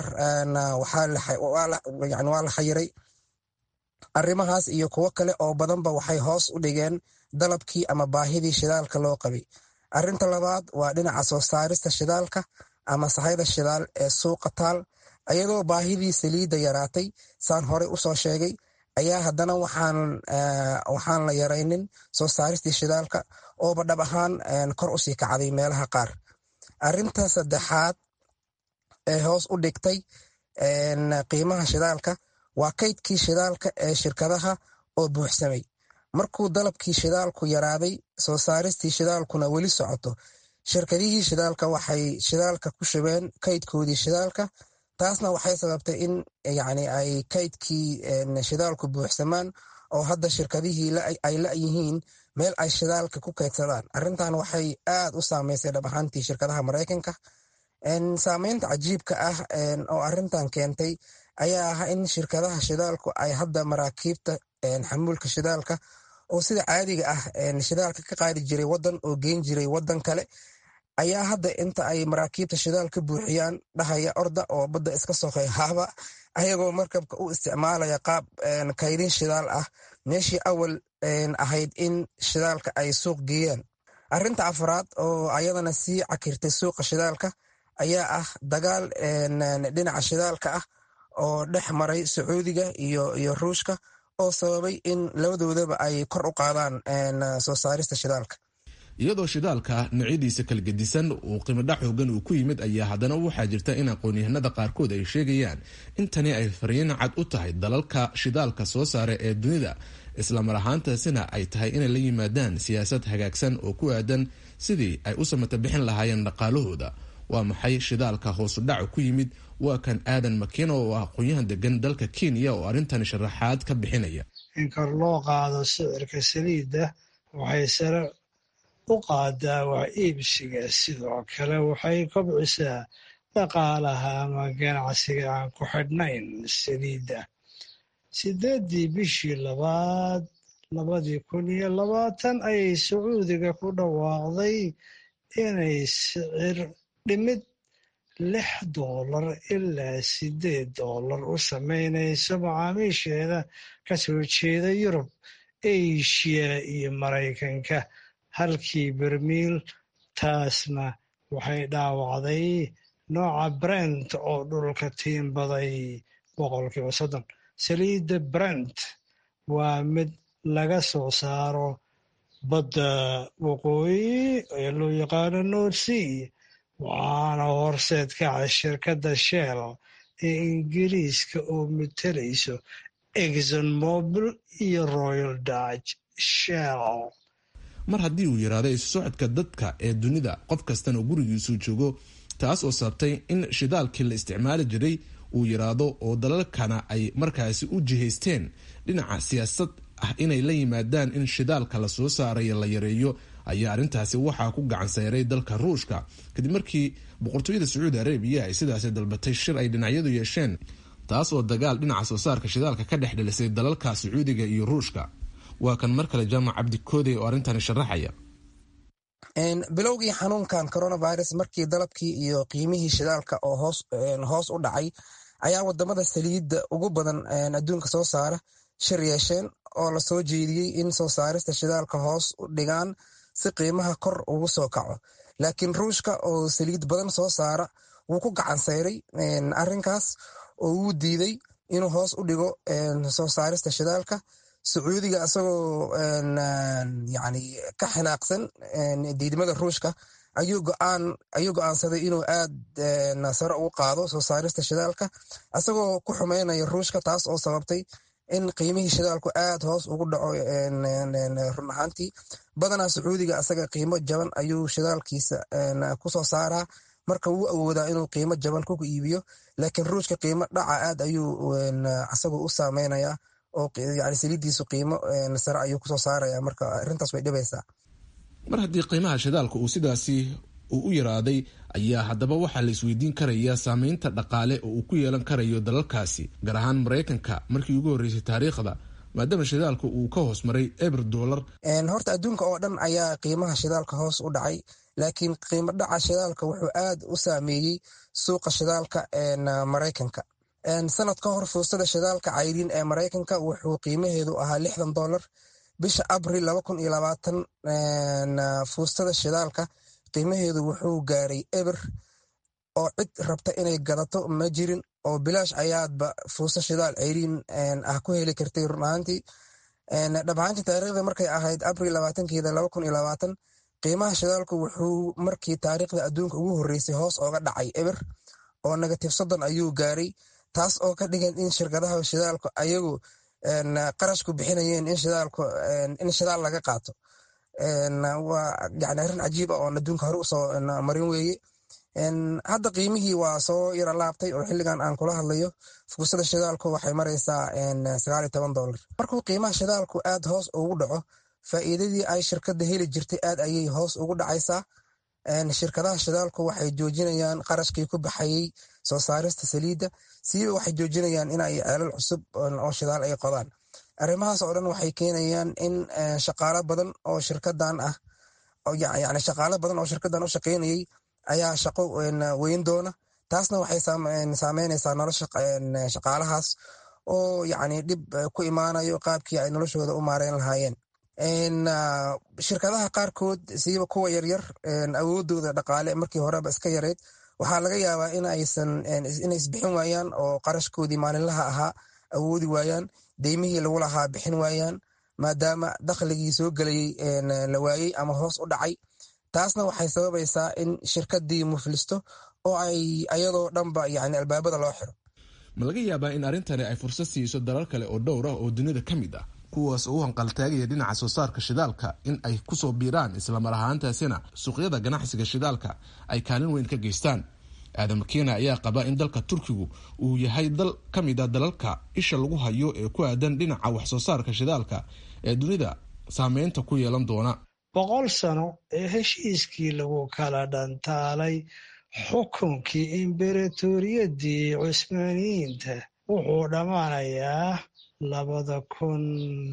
waa la xayiray arrimahaas iyo kuwo kale oo badanba waxay hoos u dhigeen dalabkii ama baahidii shidaalka loo qabay arinta labaad waa dhinaca soo saarista shidaalka ama sahayda shidaal ee suuqa taal ayadoo baahidii saliidda yaraatay saan horey usoo sheegay ayaa haddana waxaan la yaraynin soo saaristii shidaalka ooba dhab ahaan kor usii kacday meelaha qaar arinta saddexaad ee hoos u dhigtay qiimaha shidaalka waa kaydkii shidaalka ee shirkadaha oo buuxsamay markuu dalabkii shidaalku yaraaday soo saaristii shidaalkuna weli socoto shirkadihii shidaalka waxay shidaalka ku shubeen kaydkoodii shidaalka taasna waxay sababtay in yani ay kaydkii shidaalku buuxsamaan oo hadda shirkadihii ay la-yihiin meel ay shidaalka ku kaydsadaan arrintan waxay aad u saameysay dhab ahaantii shirkadaha maraykanka saameynta cajiibka ah oo arintan keentay ayaa ah in shirkadaha shidaalku ay hadda maraakiibta xamuulka shidaalka oo sida caadiga ah shidaalka ka qaadi jiray wadan oo geyn jiray wadan kale ayaa hadda inta ay maraakiibta shidaal ka buuxiyaan dhahaya orda oo badda iska soqey haaba ayagoo markabka u isticmaalaya qaab kaydin shidaal ah meeshii awal ahayd in shidaalka ay suuq geeyaan arinta afraad oo ayadana sii cakirtay suuqa shidaalka ayaa ah dagaal dhinaca shidaalka ah oo dhex maray sacuudiga iyo ruushka oo sababay in labadoodaba ay kor u qaadaan soo saarista shidaalka iyadoo shidaalka noocyadiisa kala gedisan uu qiimodhac xoogan uu ku yimid ayaa haddana waxaa jirta in aqoon-yahanada qaarkood ay sheegayaan in tani ay fariin cad u tahay dalalka shidaalka soo saara ee dunida islamar ahaantaasina ay tahay inay la yimaadaan siyaasad hagaagsan oo ku aadan sidii ay u samata bixin lahaayeen dhaqaalahooda waa maxay shidaalka hoosu dhaca ku yimid waa kan aadan makino oo ah aqoon-yahan degan dalka kenya oo arrintani sharaxaad ka bixinaya in kor loo qaado sicirka saliidda waxay sare u qaadaa wax iibsiga sidoo kale waxay kobcisaa dhaqaalaha ama ganacsiga aan ku xidhnayn saliidda sideeddii bishii labaad labadii kun iyo labaatan ayay sacuudiga ku dhawaaqday inay sicir dhimid lix doolar ilaa sideed doolar u samaynayso macaamiisheeda ka soo jeeda yurub eshiya iyo maraykanka halkii bermiil taasna waxay dhaawacday nooca brent oo dhulka tiimbaday boqolkiiba soddon saliidda brent waa mid laga soo saaro badda waqooyi ee loo yaqaano north sea waxaana horseed kaca shirkadda shell ee ingiriiska oo matelayso exon mobil iyo royal dutch shell mar haddii uu yidhaahdo isu socodka dadka ee dunida qof kastana gurigiisuu joogo taas oo sababtay in shidaalkii la isticmaali jiray uu yidhaahdo oo dalalkana ay markaasi u jihaysteen dhinaca siyaasad ah inay la yimaadaan in shidaalka la soo saarayo la yareeyo ayaa arrintaasi waxaa ku gacan sayray dalka ruushka kadib markii boqortooyada sacuudi arabiya ay sidaasi dalbatay shir ay dhinacyadu yeesheen taas oo dagaal dhinaca soo saarka shidaalka ka dhex dhelisay dalalka sacuudiga iyo ruushka waa kan mar kale jaamac cabdikoodey oo arrintani sharaxaya bilowgii xanuunkan coronavirus markii dalabkii iyo qiimihii shidaalka oo hoos u dhacay ayaa wadamada saliidda ugu badan adduunka soo saara shir yeesheen oo lasoo jeediyey in soo saarista shidaalka hoos u dhigaan si qiimaha kor ugu soo kaco laakiin ruushka oo saliid badan soo saara wuu ku gacan sayray arinkaas oo wuu diiday inuu hoos u dhigo soo saarista shidaalka sacuudiga isagoo yani ka xinaaqsan diidmada ruushka ayuu go'aansaday inuu aad sare ugu qaado soo saarista shidaalka isagoo ku xumeynaya ruushka taas oo sababtay in qiimihii shidaalku aad hoos ugu dhaco run ahaantii badanaa sacuudiga asaga qiimo jaban ayuu shidaalkiisa kusoo saaraa marka wuu awoodaa inuu qiimo jaban ku iibiyo laakiin ruushka qiimo dhaca aad ayuu asagu u saameynayaa oo yani saliiddiisu qiimo sare ayuu kusoo saaraya marka arrintaas way dhibaysaa mar haddii qiimaha shidaalka uu sidaasi uu u yaraaday ayaa haddaba waxaa la isweydiin karayaa saameynta dhaqaale oo uu ku yeelan karayo dalalkaasi gaar ahaan maraykanka markii ugu horreysay taariikhda maadaama shidaalka uu ka hoos maray eber dolar horta adduunka oo dhan ayaa qiimaha shidaalka hoos u dhacay laakiin qiimo dhaca shidaalka wuxuu aad u saameeyey suuqa shidaalka maraykanka sanad ka hor fuustada shidaalka cayriin ee maraykanka wuxuu qiimaheedu ahaa lixdan dolar bisha abril laba kun iyo labaatan fuustada shidaalka qiimaheedu wuxuu gaaray eber oo cid rabta inay gadato ma jirin oo bilaash ayaadba fuusta shidaal ceyriin ah ku heli kartay run ahaantii dhab ahaantii taariikhda markay ahayd abril labaatankeeda laba kun iyo labaatan qiimaha shidaalku wuxuu markii taariikhda adduunka ugu horreysay hoos ooga dhacay eber oo negative soddon ayuu gaaray taas oo ka dhigan in shirkadaha shidaalku ayagu qarashku bixinayeen in shidaalku in shidaal laga qaato waa yani arrin cajiib ah oon adduunka hore usoo marin weeye hadda qiimihii waa soo yara laabtay oo xilligan aan kula hadlayo fuusada shidaalku waxay maraysaa sagaal iyo toban dolar markuu qiimaha shidaalku aad hoos ugu dhaco faa'iidadii ay shirkadda heli jirtay aad ayay hoos ugu dhacaysaa shirkadaha shidaalku waxay joojinayaan qarashkii ku baxayey soo saarista saliidda siiba waxay joojinayaan inay ceelal cusub oo shidaal ay qodaan arrimahaas oo dhan waxay keenayaan in shaqaalo badan oo shirkadan ah yani shaqaalo badan oo shirkadan u shaqaynayay ayaa shaqo weyn doona taasna waxay saameynaysaa nolosha shaqaalahaas oo yani dhib ku imaanayo qaabkii ay noloshooda u maareyn lahaayeen shirkadaha qaarkood siiba kuwa yaryar awoodooda dhaqaale markii horeba iska yareyd waxaa laga yaabaa inay isbixin waayaan oo qarashkoodii maalinlaha ahaa awoodi waayaan deymihii lagu lahaa bixin waayaan maadaama dakhligii soo gelayey la waayey ama hoos u dhacay taasna waxay sababaysaa in shirkadii muflisto oo ay ayadoo dhanba yani albaabada loo xiro ma laga yaabaa in arrintani ay fursad siiso dalal kale oo dhowr ah oo dunida ka mid ah kuwaas oo u hanqaltaagaya dhinaca soo saarka shidaalka in ay kusoo biiraan islamar ahaantaasina suuqyada ganacsiga shidaalka ay kaalin weyn ka geystaan aadam makiina ayaa qaba in dalka turkigu uu yahay dal ka mid a dalalka isha lagu hayo ee ku aadan dhinaca wax soo saarka shidaalka ee dunida saameynta ku yeelan doona boqol sano ee heshiiskii lagu kala dhantaalay xukunkii imberatooriyadii cusmaaniyiinta wuxuu dhammaanayaa labada kun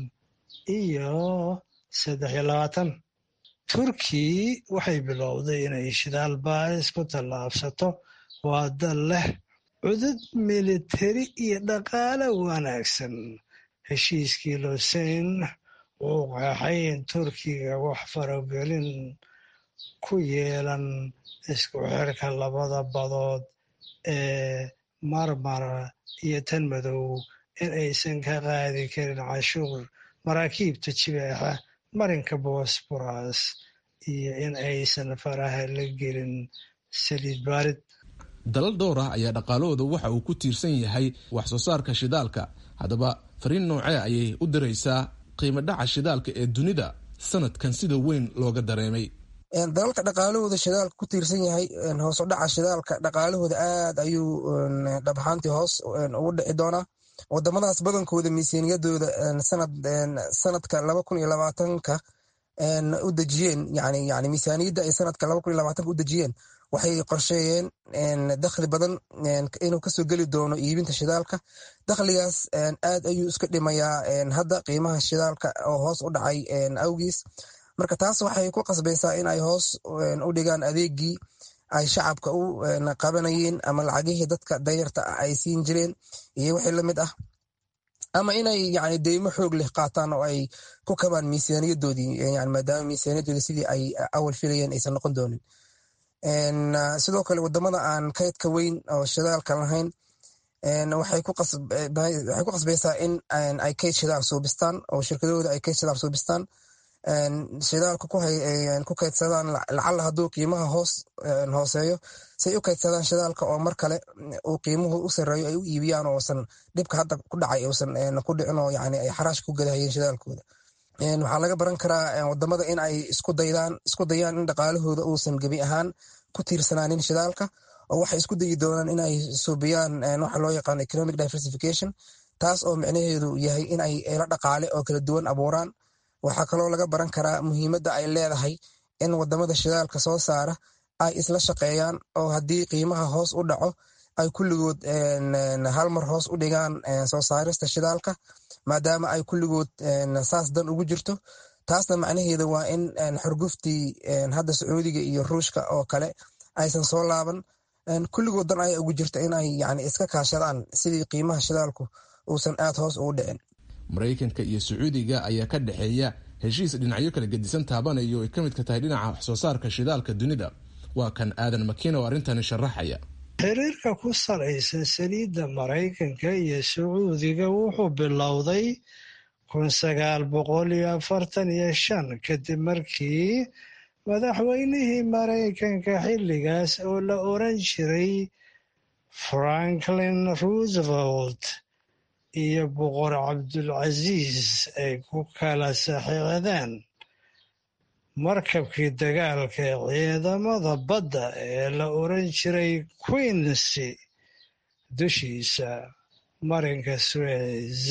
iyo saddex iyo labaatan turki waxay bilowday inay shidaal baaris ku tallaabsato waa dal leh cudud militari iyo dhaqaale wanaagsan heshiiskii loseyn wuu qeexay in turkiga wax faragelin ku yeelan isku xirka labada badood ee marmara iyo tan madow in aysan ka qaadi karin cashuur maraakiibta jibeexa marinka bosboras iyo in aysan faraha la gelin saliid baarid dalal dhowr ah ayaa dhaqaalahooda waxa uu ku tiirsan yahay wax soo saarka shidaalka haddaba fariin noocee ayay u diraysaa qiimo dhaca shidaalka ee dunida sanadkan sida weyn looga dareemay dalalka dhaqaalahooda shidaalka ku tiirsan yahay hoos u dhaca shidaalka dhaqaalahooda aad ayuu dhab ahaantii hoos ugu dhici doonaa wadamadaas badankooda miisaaniyadooda sanadka laba kun iyo labaatanka u dejiyeen yani yani miisaaniyadda ay sanadka laba kun iyo labaatanka u dejiyeen waxay qorsheeyeen dakhli badan inuu kasoo geli doono iibinta shidaalka dakhligaas aad ayuu iska dhimayaa hadda qiimaha shidaalka oo hoos u dhacay awgiis marka taas waxay ku qasbaysaa in ay hoos u dhigaan adeegii ay shacabka u qabanayeen ama lacagihii dadka dayarta ah ay siin jireen iyo wixii lamid ah ama inay yani deymo xoog leh qaataan oo ay ku kabaan miisaaniyadoodii yani maadaama miisaaniyadoodii sidii ay awal filayeen aysan noqon doonin sidoo kale wadamada aan kaydka weyn oo shidaalka lahayn waxay ku qasbaysaa in ay kayd shidaal suubistaan oo shirkadahooda ay kayd shidaal suubistaan shidaalka ku kaydsadaan lacalla hadduu qiimaha hoos hooseeyo say u kaydsadaan shidaalka oo mar kale uu qiimuhu u sareeyo ay u iibiyaan oosan dhibka hadda ku dhacay uusan ku dhicin oo yani ay xaraash ku gadahayeen shidaalkooda waxaa laga baran karaa wadamada in ay isku daydaan isku dayaan in dhaqaalahooda uusan gebi ahaan ku tiirsanaanin shidaalka oo waxay isku dayi doonaan in ay suubiyaan waxa loo yaqaano economic diversification taas oo micnaheedu yahay in ay eelo dhaqaale oo kala duwan abuuraan waxaa kaloo laga baran karaa muhiimadda ay leedahay in wadamada shidaalka soo saara ay isla shaqeeyaan oo haddii qiimaha hoos u dhaco ay kulligood hal mar hoos u dhigaan soo saarista shidaalka maadaama ay kulligood saas dan ugu jirto taasna macnaheeda waa in xorguftii hadda sacuudiga iyo ruushka oo kale aysan soo laaban kulligood dan aya ugu jirta in ay yani iska kaashadaan sidii qiimaha shidaalku uusan aad hoos ugu dhicin maraykanka iyo sacuudiga ayaa ka dhexeeya heshiis dhinacyo kala gedisan taabanayo ay ka midka tahay dhinaca wax soo saarka shidaalka dunida waa kan aadan makiina oo arrintani sharaxaya xiriirka ku salaysan saliidda maraykanka iyo sacuudiga wuxuu bilowday kun sagaal boqol iyo afartan iyo shan kadib markii madaxweynihii maraykanka xilligaas oo la oran jiray franklin roosevelt iyo boqor cabdulcasiis ay ku kala saxiixdeen markabkii dagaalka ee ciidamada badda ee la oran jiray queensy dushiisa marinka suez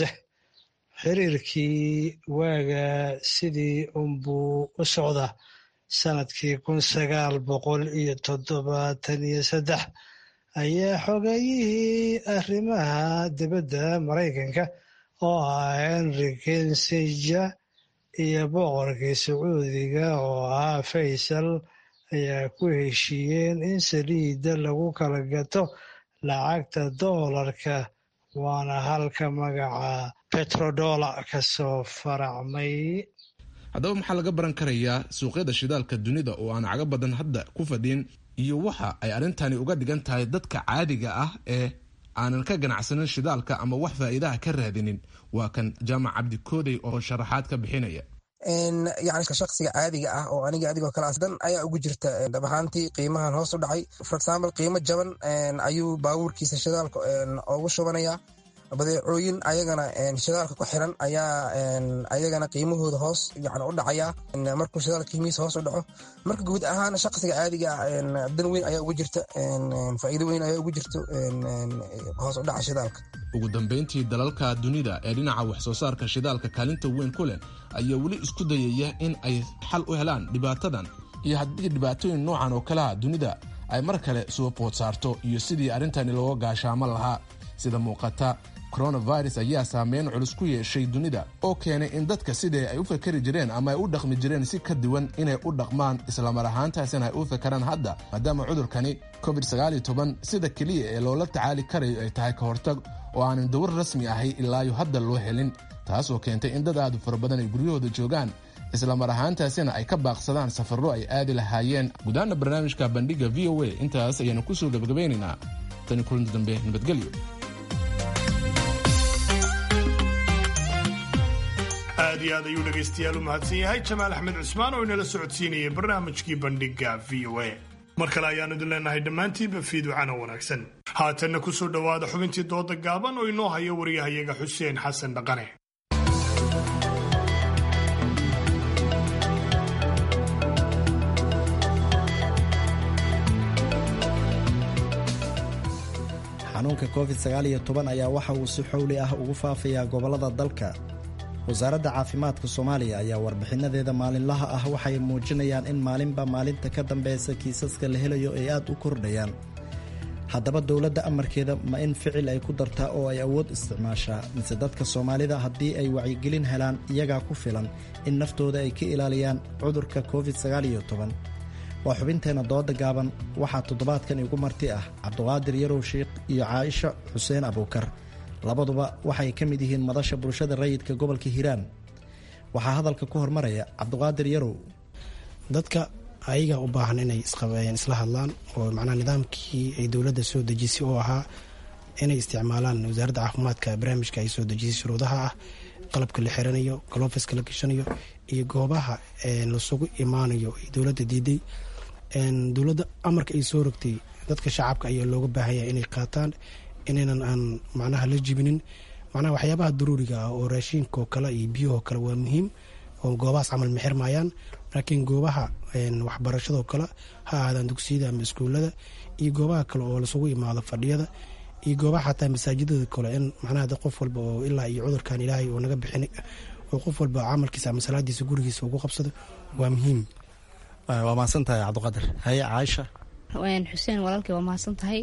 xiriirkii waaga sidii unbuu u socda sanadkii kun sagaal boqol iyo toddobaatan iyo saddex ayaa xogayihii arrimaha dibadda maraykanka oo ah henry kinsinger iyo boqorkii sacuudiga oo ahaa faysal ayaa ku heshiiyeen in saliidda lagu kala gato lacagta doolarka waana halka magaca betrodola ka soo faracmay haddaba maxaa laga baran karayaa suuqyada shidaalka dunida oo aan caga badan hadda ku fadhin iyo waxa ay arrintani uga dhigan tahay dadka caadiga ah ee aanan ka ganacsanin shidaalka ama wax faa'iidaha ka raadinin waa kan jaamac cabdi koodey oo sharaxaad ka bixinaya yani shaksiga caadiga ah oo aniga adigoo kale asdan ayaa ugu jirta dhab ahaantii qiimahan hoos u dhacay for example qiimo jaban ayuu baabuurkiisa shidaalka ugu shubanaya badeecooyin ayagana shidaalka ku xiran ayaa ayagana qiimahooda hoos yani u dhacaya markuu shidaalka qiimihiisa hoos u dhaco marka guud ahaan shaqsiga caadiga ah dan weyn ayaa ugu jirta faa'iido weyn ayaa ugu jirto hoos u dhaca shidaalka ugu dambayntii dalalka dunida ee dhinaca wax soo saarka shidaalka kaalinta weyn ku leh ayaa weli isku dayaya in ay xal u helaan dhibaatadan iyo haddii dhibaatooyin noocan oo kaleha dunida ay mar kale soo bood saarto iyo sidii arrintani looga gaashaamo lahaa sida muuqata coronavirus ayaa saameyn culus ku yeeshay dunida oo keenay in dadka sidii ay u fakari jireen ama ay u dhaqmi jireen si ka duwan inay u dhaqmaan islamar ahaantaasina ay u fakaraan hadda maadaama cudurkani covid sida keliya ee loola tacaali karayo ay tahay ka hortag oo aanan dawar rasmi ahay ilaayo hadda loo helin taasoo keentay in dad aadu fara badan ay guryahooda joogaan islamar ahaantaasina ay ka baaqsadaan safarro ay aadi lahaayeen gudaana barnaamijka bandhiga v o a intaas ayaanu kusoo gebagabaynaynaa tani kulanti dambe nabadgelyo aad iyo aad ayuu dhegaystayaal u mahadsan yahay jamaal axmed cusmaan oo inala socodsiinayay barnaamijkii bandhiga v o a mar kale ayaanu idin leenahay dhammaantiinba fiiducana wanaagsan haatanna ku soo dhowaada xubintii dooda gaaban oo inoo hayo waryahayaga xuseen xasan dhaqane xanuunka covid ayaa waxa uu si xowli ah ugu faafayaa gobollada dalka wasaaradda caafimaadka soomaaliya ayaa warbixinadeeda maalinlaha ah waxay muujinayaan in maalinba maalinta ka dambeysa kiisaska la helayo ay aad u kordhayaan haddaba dowladda amarkeeda ma in ficil ay ku dartaa oo ay awood isticmaashaa mise dadka soomaalida haddii ay wacyigelin helaan iyagaa ku filan in naftooda ay ka ilaaliyaan cudurka covid waa xubinteenna dooda gaaban waxaa toddobaadkan igu marti ah cabduqaadir yarow sheikh iyo caaisha xuseen abuukar labaduba waxay ka mid yihiin madasha bulshada rayidka gobolka hiiraan waxaa hadalka ku hormaraya cabduqaadir yarow dadka ayaga u baahan inay isla hadlaan oo macnaha nidaamkii ay dowladda soo dejisay oo ahaa inay isticmaalaan wasaaradda caafimaadka barnaamijka ay soo dejisay shuruudaha ah qalabka la xiranayo galofiska la gashanayo iyo goobaha lasugu imaanayo ay dowladda diiday dowladda amarka ay soo rogtay dadka shacabka ayaa looga baahanya inay qaataan inaynan aan macnaha la jibinin macnaha waxyaabaha daruuriga ah oo raashiinkaoo kale iyo biyahoo kale waa muhiim oo goobahaas camal ma xirmaayaan laakiin goobaha waxbarashadoo kale ha ahaadaan dugsiyada ama iskuulada iyo goobaha kale oo lasugu imaado fadhiyada iyo goobaha xataa masaajidada kale in macnaha qof walba oo ilaa iyo cudurkan ilaahay oo naga bixin oo qof walba camalkiisa ama salaadiisa gurigiisa ugu qabsado waa muhiim waa mahadsan tahay cabdiqaadir haye caaisha xuseen walaalkay waa mahadsan tahay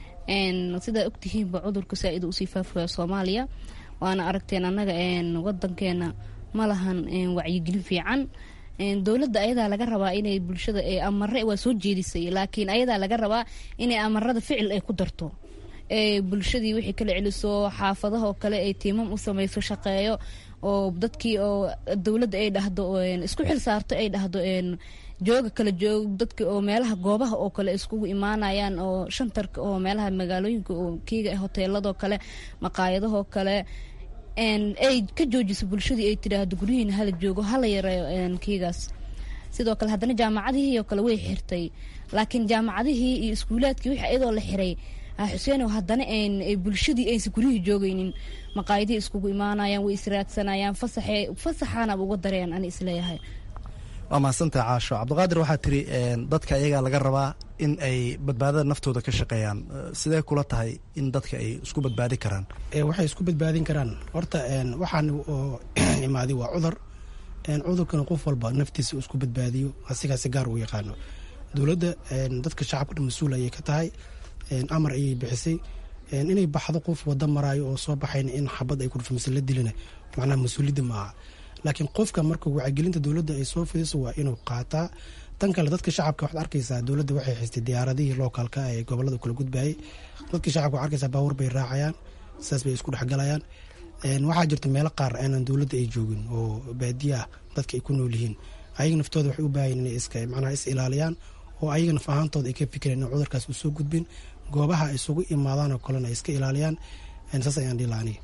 sidaa ogtihiinba cudurka saa-id usii faafaya soomaaliya waana aragteen annaga wadankeena ma lahan wacyigelin fiican dowladda ayadaa laga rabaa inay bulshada amare waa soo jeedisay laakiin ayadaa laga rabaa inay amarada ficil ay ku darto bulshadii wixii kala celiso xaafadahoo kale ay tiimam u samayso shaqeeyo oo dadkii oo dowladda ay dhahdo isku xil saarto ay dhahdo jooga kala joog dadka oo meelaha goobaha oo kale iskugu imaanayaan oo shantarka oo meelaha magaalooyinka oo kiiga hoteeladoo kale maqaayadahoo kale ay ka joojiso bulshadii ay tidhaahdo guryihiina hala joogo hala yareeyo kiigaas sidoo kale haddana jaamacadihii oo kale way xirtay laakiin jaamacadihii iyo iskuulaadkii wixii iyadoo la xiray xuseenow haddana bulshadii aysan guryihii joogaynin maqaayadihii iskugu imaanayaan way israadsanayaan fasaxee fasaxaanaba uga dareen ani isleeyahay waa mahadsantahay caasho cabdiqaadir waxaa tiri dadka iyagaa laga rabaa in ay badbaadada naftooda ka shaqeeyaan sidee kula tahay in dadka ay isku badbaadi karaan waxay isku badbaadin karaan horta waxaan oo imaaday waa cudur cudurkana qof walba naftiisa isku badbaadiyo asigaasi gaar uu yaqaano dowladda dadka shacabka mas-uul ayay ka tahay amar ayay bixisay inay baxdo qof wada maraayo oo soo baxayn in xabad ay kudhufamase la dilina macnaha mas-uuliyadda ma aha laakiin qofka marka wacyigelinta dowladda ay soo fidiso waa inuu qaataa tan kale dadka shacabka waxaad arkaysaa dowladda waxay xistay diyaaradihii lookalka ee gobolada kala gudbayay dadka shacabka waxad arkaysaa baawur bay raacayaan saas bay isku dhexgalayaan waxaa jirta meelo qaar aanan dowladda ay joogin oo baadiya ah dadka ay ku nool yihiin ayaga naftooda waxay u baahayen inay iska macnaha is ilaaliyaan oo ayaga naf ahaantooda ay ka fikireen in cudurkaas uu soo gudbin goobaha isugu imaadaan oo kalena ay iska ilaaliyaan saas ayaan dhihi lahaa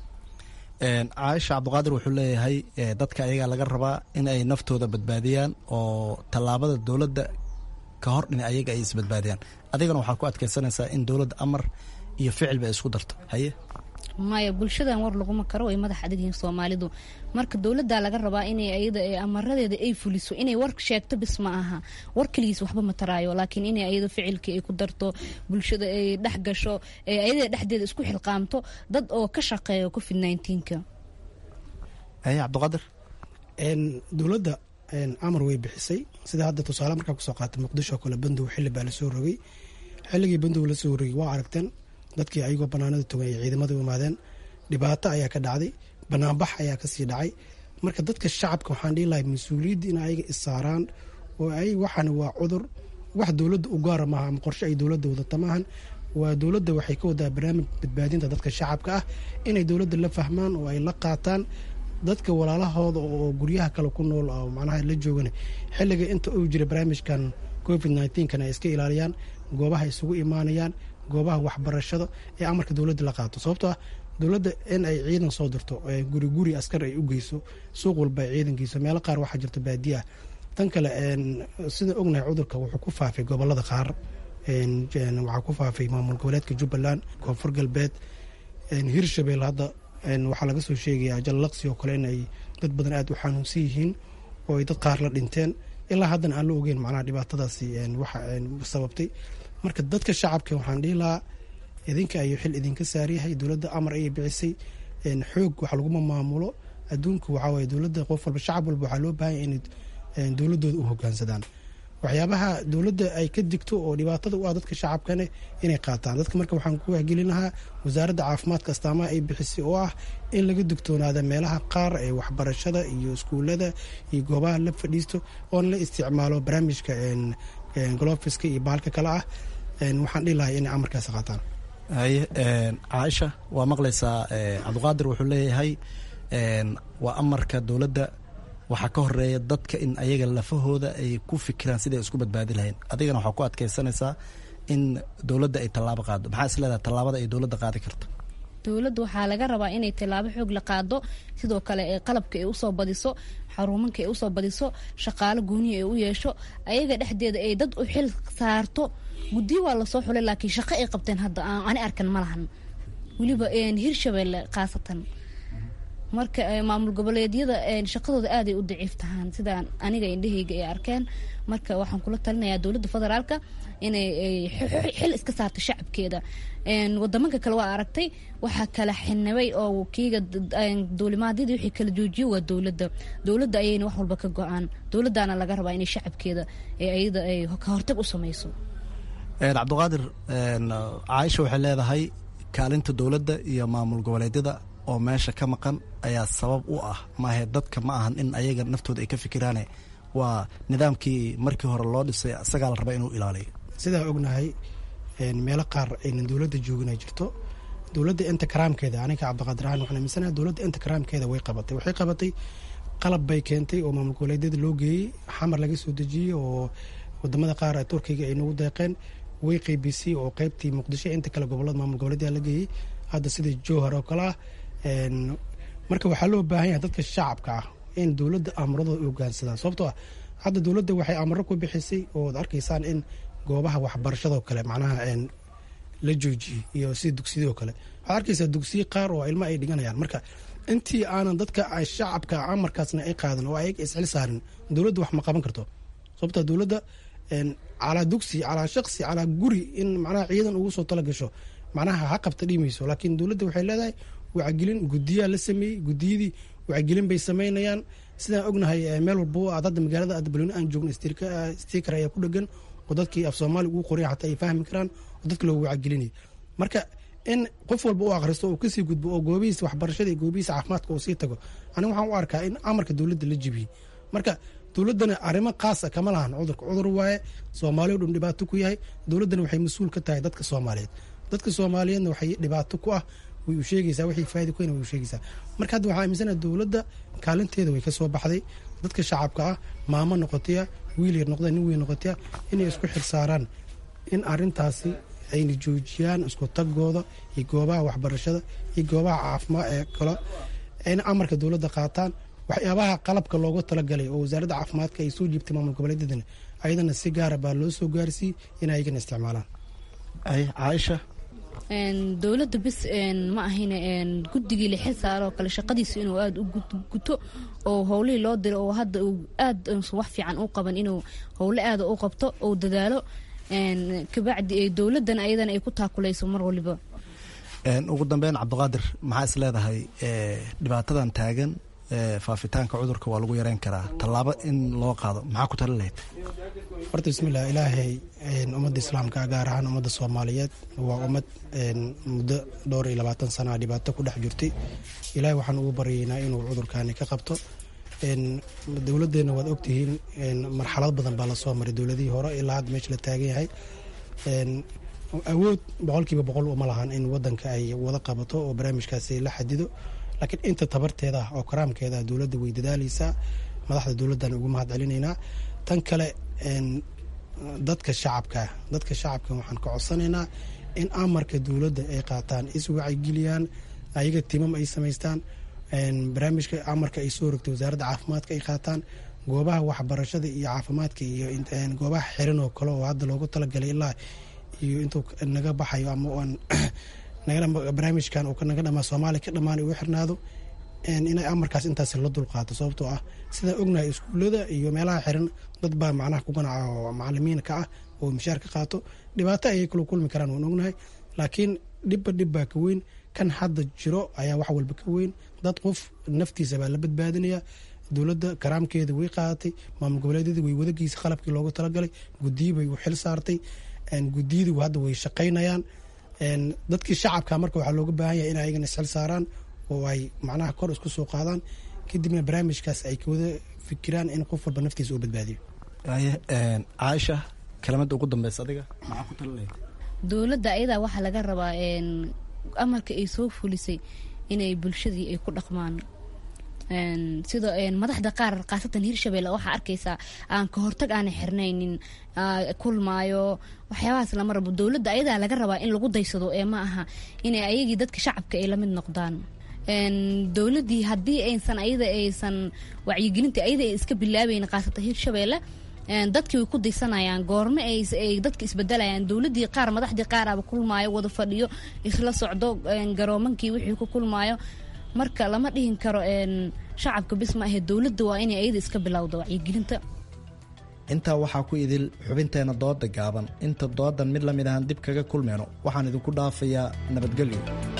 caaisha cabdiqaadir wuxuu leeyahay dadka ayagaa laga rabaa in ay naftooda badbaadiyaan oo tallaabada dowladda ka hor in ayaga ay isbadbaadiyaan adigana waxaa ku adkeysanaysaa in dowladda amar iyo ficilba ay isku darto haye maya bulshadan war laguma karo way madax adag yihiin soomaalidu marka dowladdaa laga rabaa inay ayada amaradeeda ay fuliso inay war sheegto bis ma aha war keligiis waxba ma taraayo laakiin inay ayada ficilkii ay ku darto bulshada ay dhex gasho ayada dhexdeeda isku xilqaamto dad oo ka shaqeeya covid nneteen-ka aye cabdiqaadir dowladda amar way bixisay sida hadda tusaale markaa kusoo qaatay muqdisho kale bandow xili baa lasoo rogay xilligii bandow lasoo rogay waa aragteen dadkii ayagoo banaanada togan ay ciidamada u imaadeen dhibaato ayaa ka dhacday banaanbax ayaa kasii dhacay marka dadka shacabka waxaan dhihi lahay mas-uuliyadda in ayaga issaaraan oo ay waxan waa cudur wax dowladda u gaara maaha ama qorshe ay dowladda wadata maahan waa dowladda waxay ka wadaa barnaamij badbaadinta dadka shacabka ah inay dowladda la fahmaan oo ay la qaataan dadka walaalahooda oo guryaha kale ku nool oo macnaha la joogana xilliga inta uu jira barnaamijkan covid nneteen-kana ay iska ilaaliyaan goobaha isugu imaanayaan goobaha waxbarashada ee amarka dowladda la qaato sababtoo ah dowladda in ay ciidan soo dirto guri guri askar ay u geyso suuq walba ay ciidan geyso meelo qaar waxaa jirta baadiye ah tan kale sida ognahay cudurka wuxuu ku faafay gobolada qaar waxaa ku faafay maamul goboleedka jubbaland koonfur galbeed hirshabelle hadda waxaa laga soo sheegayaa jallaqsi oo kale in ay dad badan aada u xanuunsan yihiin oo ay dad qaar la dhinteen ilaa haddana aan la ogeyn macnaha dhibaatadaasi waxa sababtay marka dadka shacabka waxaan dhihi lahaa idinka ayuu xil idinka saaryahay dowladda amar ayay bicisay xoog wax laguma maamulo adduunku waxaa waye dowladda qof walba shacab walba waxaa loo baahanya inay dowladooda u hogaansadaan waxyaabaha dowladda ay ka digto oo dhibaatada u ah dadka shacabkane inay qaataan dadka marka waxaan ku wahgelin lahaa wasaaradda caafimaadka astaamaha ay bixisay oo ah in laga digtoonaada meelaha qaar ee waxbarashada iyo iskuullada iyo goobaha la fadhiisto oona la isticmaalo barnaamijka golofiska iyo baalka kale ah waxaan dhihi lahay inay amarkaasi qaataan haye caaisha waa maqlaysaa cabdiqaadir wuxuu leeyahay waa amarka dowladda waxaa ka horeeya dadka in ayaga lafahooda ay ku fikiraan siday isku badbaadi lahayn adigana waxaa ku adkaysanaysaa in dowladda ay tallaabo qaado maxaa is leedahay tallaabada ay dowladda qaadi karto dowladda waxaa laga rabaa inay tallaabo xoog la qaado sidoo kale ee qalabka ay usoo badiso xaruumanka ay usoo badiso shaqaalo gooniya ay u yeesho ayaga dhexdeeda ay dad u xil saarto guddiyo waa lasoo xulay laakiin shaqo ay qabteen hadda ani arkan ma lahan weliba hirshabelle khaasatan marka maamul goboleedyada shaqadooda aaday u daciif tahaan sidaan aniga indhahayga ay arkeen marka waxaan kula talinayaa dowladda federaalka inay xil iska saarto shacabkeeda wadamanka kale waa aragtay waxaa kala xinabay oo kiiga duulimaadyadii wixii kala joojiyo waa dowladda dowladda ayayna wax walba ka go-aan dowladdaana laga rabaa inay shacabkeeda ayada ay ka hortag u samayso cabdiqaadir caaisha waxay leedahay kaalinta dowladda iyo maamul goboleedyada oo meesha ka maqan ayaa sabab u ah maahe dadka ma ahan in ayaga naftooda ay ka fikiraane waa nidaamkii markii hore loo dhisay isagaa la raba inuu ilaaliyo sidaa ognahay meelo qaar aynan dowladda joogin ay jirto dowladda inta karaamkeeda aniga cabdiqaadir ahaan waxaan aaminsanaha dowladda inta karaamkeeda way qabatay waxay qabatay qalab bay keentay oo maamul goboleedyada loo geeyey xamar laga soo dejiyey oo wadamada qaar turkiga ay nagu deeqeen way qeybisay oo qeybtii muqdisho inta kale gobolada maamul goboleedyada la geeyey hadda sida jowhar oo kale ah marka waxaa loo baahan yahay dadka shacabka ah in dowladda amuradooda hogaansadaan sababtoo ah hadda dowladda waxay amaro ku bixisay ooad arkaysaan in goobaha waxbarashadoo kale macnaha la joojiyey iyo sida dugsiyadoo kale waxaad arkaysaa dugsiye qaar oo ilmo ay dhiganayaan marka intii aanan dadka shacabka amarkaasna ay qaadan oo ayaga isxil saarin dowladda wax ma qaban karto sababtoo dowladda calaa dugsi calaa shaqsi calaa guri in macnaha ciidan ugu soo tala gasho macnaha ha qabta dhimayso laakiin dowladda waxay leedahay wacgelin gudiyaa la sameeyey gudiyadii wacgelin bay sameynayaan sidaan ognahay meel walbo aad hadda magaalada adbaloni aan joogno stiker ayaa ku dhegan oo dadkii af soomaali ugu qoray xataa ay fahmi karaan oo dadka loogu wacgelinaya marka in qof walba u akhristo oo kasii gudbo oo goobihiisa waxbarashada iyo goobihiisa caafimaadka uu sii tago aniga waxaan u arkaa in amarka dowladda la jibiyey marka dowladdana arrimo khaasa kama lahan cudurka cudur waaye soomaaliya o dhan dhibaato ku yahay dowladdana waxay mas-uul ka tahay dadka soomaaliyeed dadka soomaaliyeedna waxay dhibaato ku ah way u sheegaysaa wixii faa'ida ku way u sheegaysaa marka hadda waxaa aaminsanaha dowladda kaalinteeda way ka soo baxday dadka shacabka ah maamo noqotaya wiil yar noqda nin weyn noqotaya inay isku xil saaraan in arrintaasi ayna joojiyaan isku tagooda iyo goobaha waxbarashada iyo goobaha caafimaad ee kale ayna amarka dowladda qaataan waxyaabaha qalabka loogu talagalay oo wasaaradda caafimaadka ay soo jiibtay maamul goboleedyadana ayadana si gaara baa loo soo gaarsiiyey in ayagana isticmaalaan caaisha dowladda bis ma ahayn guddigii la xil saaro kale shaqadiisa inuu aada u guto oo howlihii loo diro oo hadda uu aad wax fiican u qaban inuu howle aada u qabto oo dadaalo kabacdi dowladdan ayadana ay ku taakulayso mar waliba ugu dambeyn cabdiqaadir maxaa is leedahay dhibaatadan taagan faafitaanka cudurka waa lagu yareyn karaa tallaabo in loo qaado maxaa ku tali lahayd horta bismillah ilaahay ummadda islaamka gaar ahaan ummadda soomaaliyeed waa ummad muddo dhowr iyo labaatan sana dhibaato ku dhex jirtay ilaahay waxaan ugu baryaynaa inuu cudurkaani ka qabto dowladdeena waad ogtihiin marxalad badan baa lasoo maray dowladihii hore ilaa hadda meesha la taagan yahay awood boqolkiiba boqol uma lahan in wadanka ay wada qabato oo barnaamijkaasi la xadido laakiin inta tabarteeda ah oo karaamkeeda ah dowladda way dadaaleysaa madaxda dowladdan ugu mahad celinaynaa tan kale dadka shacabka dadka shacabka waxaan ka codsanaynaa in amarka dowladda ay qaataan iswacyigeliyaan ayaga timam ay samaystaan barnaamijka amarka ay soo rogtay wasaaradda caafimaadka ay qaataan goobaha waxbarashada iyo caafimaadka iyo goobaha xiran oo kale oo hadda loogu talagalay ilaa iyo intuu naga baxayo ama barnaamijkan uu naga dhamaa soomaaliya ka dhammaanay uu xirnaado inay amarkaas intaas la dulqaato sababtoo ah sidaan ognahay iskuullada iyo meelaha xiran dad baa macnaha ku ganaca oo macalimiin ka ah oo mishaar ka qaato dhibaato ayay kala kulmi karaan waan ognahay laakiin dhibba dhib baa ka weyn kan hadda jiro ayaa wax walba ka weyn dad qof naftiisa baa la badbaadinaya dowladda karaamkeeda way qaadatay maamul goboleedyada way wadagiisa qalabkii loogu talagalay gudiyi bay u xil saartay gudiyadu hadda way shaqaynayaan dadkii shacabka marka waxaa looga baahan yahay in ayagana isxil saaraan oo ay macnaha kor isku soo qaadaan kadibna barnaamijkaas ay kawada fikiraan in qof walba naftiisa uu badbaadiyo caaisha kelimada ugu dambeysa adiga maxaa ku tali lahayd dowladda ayadaa waxaa laga rabaa amarka ay soo fulisay inay bulshadii ay ku dhaqmaan sida madaxda qaar khaasatan hirshabelle waxaa arkaysaa aan ka hortag aanay xirnaynin kulmaayo waxyaabahaas lama rabo dowladda ayadaa laga rabaa in lagu daysado ee ma aha inay ayagii dadka shacabka ay lamid noqdaan dowladdii haddii aysan ayada aysan wacyigelinta ayada ay iska bilaabayn khaasatan hirshabelle dadkii way ku daysanayaan goorme ay dadka isbedelayaan dowladii qaar madaxdii qaaraba kulmaayo wada fadhiyo isla socdo garoomankii wixii ku kulmaayo marka lama dhihin karo shacabka bis ma ahe dowladda waa inay ayada iska bilowda wacyigelinta intaa waxaa ku idil xubinteena dooda gaaban inta doodan mid lamid ahaan dib kaga kulmeyno waxaan idinku dhaafayaa nabadgelyo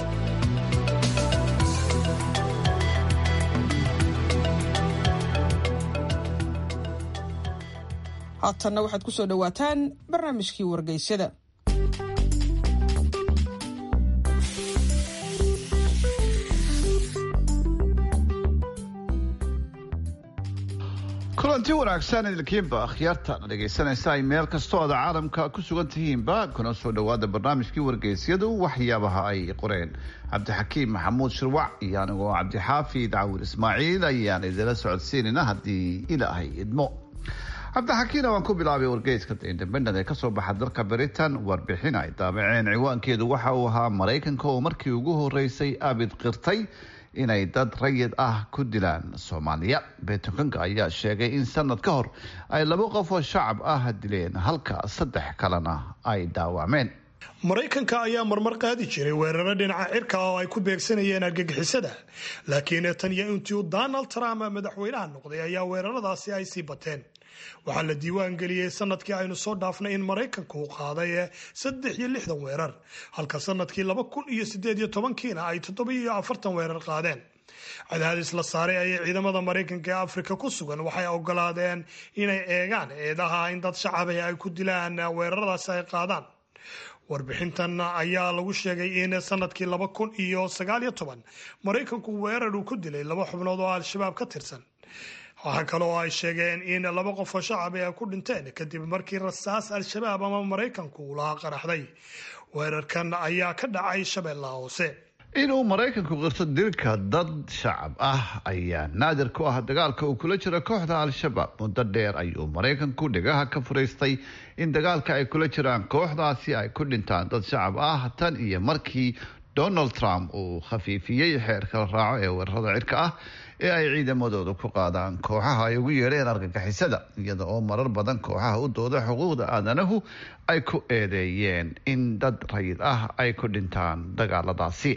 haatanna waxaad ku soo dhowaataan barnaamijkii wargeysyada kulanti wanaagsan idinkiinba akhyaartaana dhegaysanaysa ay meel kastoo aada caalamka ku sugan tihiinba kuna soo dhowaada barnaamijkii wargeysyadu waxyaabaha ay qoreen cabdixakiim maxamuud shirwac iyo anigoo cabdixaafid cawil ismaaciil ayaan idinla socodsiinayna haddii ilaahay idmo cabdixakiina waan ku bilaabay wargeyska independent ee kasoo baxa dalka britain warbixin ay daabaceen ciwaankeedu waxa uu ahaa maraykanka oo markii ugu horeysay abid qirtay inay dad rayid ah ku dilaan soomaaliya beetokanka ayaa sheegay in sanad ka hor ay laba qof oo shacab ah dileen halka saddex kalena ay dhaawacmeen maraykanka ayaa marmar qaadi jiray weeraro dhinaca cirka oo ay ku beegsanayeen argagixisada laakiin tan iyo intii uu donald trump madaxweynaha noqday ayaa weeraradaasi ay sii bateen waxaa la diiwaan geliyey sanadkii aynu soo dhaafnay in maraykanku uu qaaday saddex iyo lixdan weerar halka sanadkii laba kun iyo sideed iyo tobankiina ay toddoba iyo afartan weerar qaadeen cadaadis la saaray ayay ciidamada maraykanka ee afrika ku sugan waxay ogolaadeen inay eegaan eedaha in dad shacabah ay ku dilaan weeraradaasi ay qaadaan warbixintan ayaa lagu sheegay in sanadkii laba kun iyo sagaal iyo toban maraykanku weerar uu ku dilay laba xubnood oo al-shabaab ka tirsan waxaa kale oo ay sheegeen in laba qof oo shacab ay ku dhinteen kadib markii rasaas al-shabaab ama maraykanku uu lahaa qaraxday weerarkan ayaa ka dhacay shabeellaha hoose inuu maraykanku qirto dilka dad shacab ah ayaa naadir ku ah dagaalka uu kula jiro kooxda al-shabaab muddo dheer ayuu maraykanku dhigaha ka furaystay in dagaalka ay kula jiraan kooxdaasi ay ku dhintaan dad shacab ah tan iyo markii donald trump uu khafiifiyey xeerka la raaco ee weerarada cirka ah ee ay ciidamadooda ku qaadaan kooxaha ay ugu yeedheen argagixisada iyada oo marar badan kooxaha u dooda xuquuqda aadanahu ay ku eedeeyeen in dad rayid ah ay ku dhintaan dagaaladaasi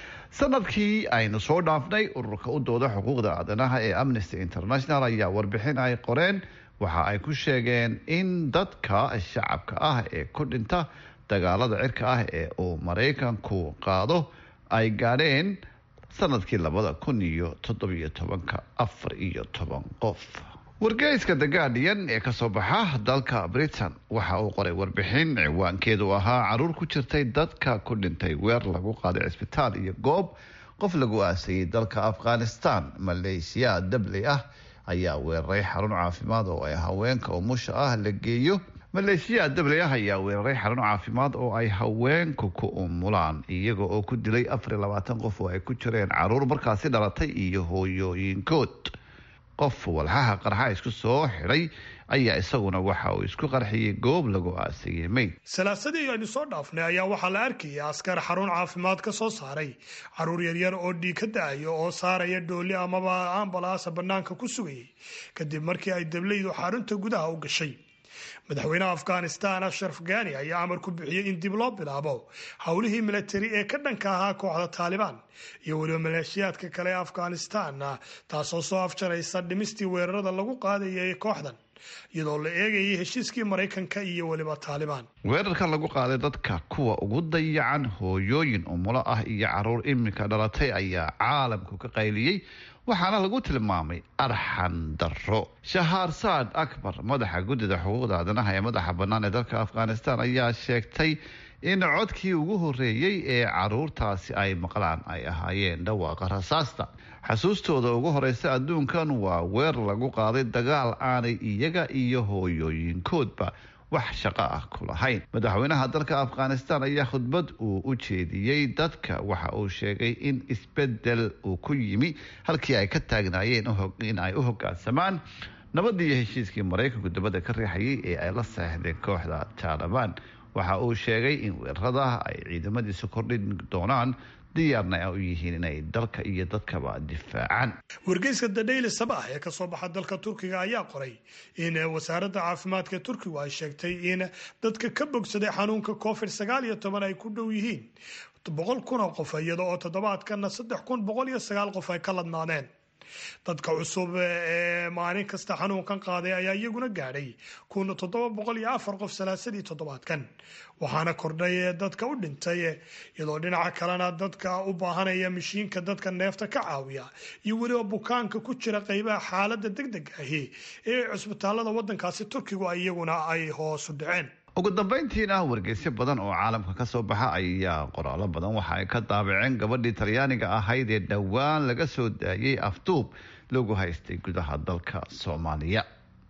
sanadkii aynu soo dhaafnay ururka u dooda xuquuqda aadanaha ee amnesty international ayaa warbixin ay qoreen waxa ay ku sheegeen in dadka shacabka ah ee ku dhinta dagaalada cirka ah ee uu maraykanku qaado ay gaadheen sanadkii labada kun iyo toddobiyo tobanka afar iyo toban qof wargeyska the guardian ee kasoo baxa dalka britain waxa uu qoray warbixin ciwaankeedu ahaa caruur ku jirtay dadka ku dhintay weer lagu qaaday cisbitaal iyo goob qof lagu aasayay dalka afghanistan maleeshiya dabley ah ayaa weeraray xarun caafimaad oo ay haweenka umusha ah la geeyo maleeshiya dabley ah ayaa weeraray xarun caafimaad oo ay haweenku ku umulaan iyaga oo ku dilay afar iyo labaatan qof oo ay ku jireen caruur markaasi dhalatay iyo hooyooyinkood qof walxaha qarxa isku soo xidhay ayaa isaguna waxa uu isku qarxiyey goob lagu aasayey meyd salaasadii aynu soo dhaafnay ayaa waxaa la arkayay askar xarun caafimaad ka soo saaray caruur yaryar oo dhiig ka da-ayo oo saaraya dhooli amaba ambalaasa bannaanka ku sugayay kadib markii ay dableydu xarunta gudaha u gashay madaxweynaha afghanistan ashraf gani ayaa amar ku bixiyey in dib loo bilaabo howlihii milatari ee ka dhanka ahaa kooxda taalibaan iyo weliba maleeshiyaadka kale ee afghanistan taasoo soo afjaraysa dhimistii weerarada lagu qaadayay kooxdan iyadoo la eegayay heshiiskii maraykanka iyo weliba taalibaan weerarkan lagu qaaday dadka kuwa ugu dayacan hooyooyin umulo ah iyo caruur iminka dhalatay ayaa caalamku ka qayliyey waxaana lagu tilmaamay arxan daro shahaar saad akbar madaxa guddida xuquuqda aadanaha ee madaxa bannaan ee dalka afghanistan ayaa sheegtay in codkii ugu horeeyey ee caruurtaasi ay maqlaan ay ahaayeen dhawaaqa rasaasta xasuustooda ugu horeysa adduunkan waa weer lagu qaaday dagaal aanay iyaga iyo hooyooyinkoodba wax shaqo ah ku lahayn madaxweynaha dalka afghanistan ayaa khudbad uu u jeediyey dadka waxa uu sheegay in isbedel uu ku yimi halkii ay ka taagnaayeen in ay u hogaansamaan nabadii iyo heshiiskii maraykanku dabadda ka riixayay ee ay la seexdeen kooxda taalibaan waxa uu sheegay in weerarada ay ciidamadiisu kordhin doonaan diyaarna u yihiin inay dalka iyo dadkaba difaacaan wargeyska the daily sabah ee kasoo baxa dalka turkiga ayaa qoray in wasaaradda caafimaadka turkigu ay sheegtay in dadka ka bogsaday xanuunka covid sagaal iyo toban ay ku dhow yihiin boqol kun oo qof iyada oo toddobaadkana saddex kun boqol iyo sagaal qof ay ka ladnaadeen dadka cusub ee maalin kasta xanuunkan qaaday ayaa iyaguna gaadhay kun toddoba boqol iyo afar qof salaasadii toddobaadkan waxaana kordhay dadka u dhintay iyadoo dhinaca kalena dadka u baahanaya mashiinka dadka neefta ka caawiya iyo weliba bukaanka ku jira qeybaha xaalada degdeg ahi ee cusbitaalada wadankaasi turkigu iyaguna ay hoosu dhaceen ugu dambeyntiina wargeysyo badan oo caalamka ka soo baxa ayaa qoraalo badan waxa ay ka daabaceen gabadhii talyaaniga ahayd ee dhowaan laga soo daayay afduub lagu haystay gudaha dalka soomaaliya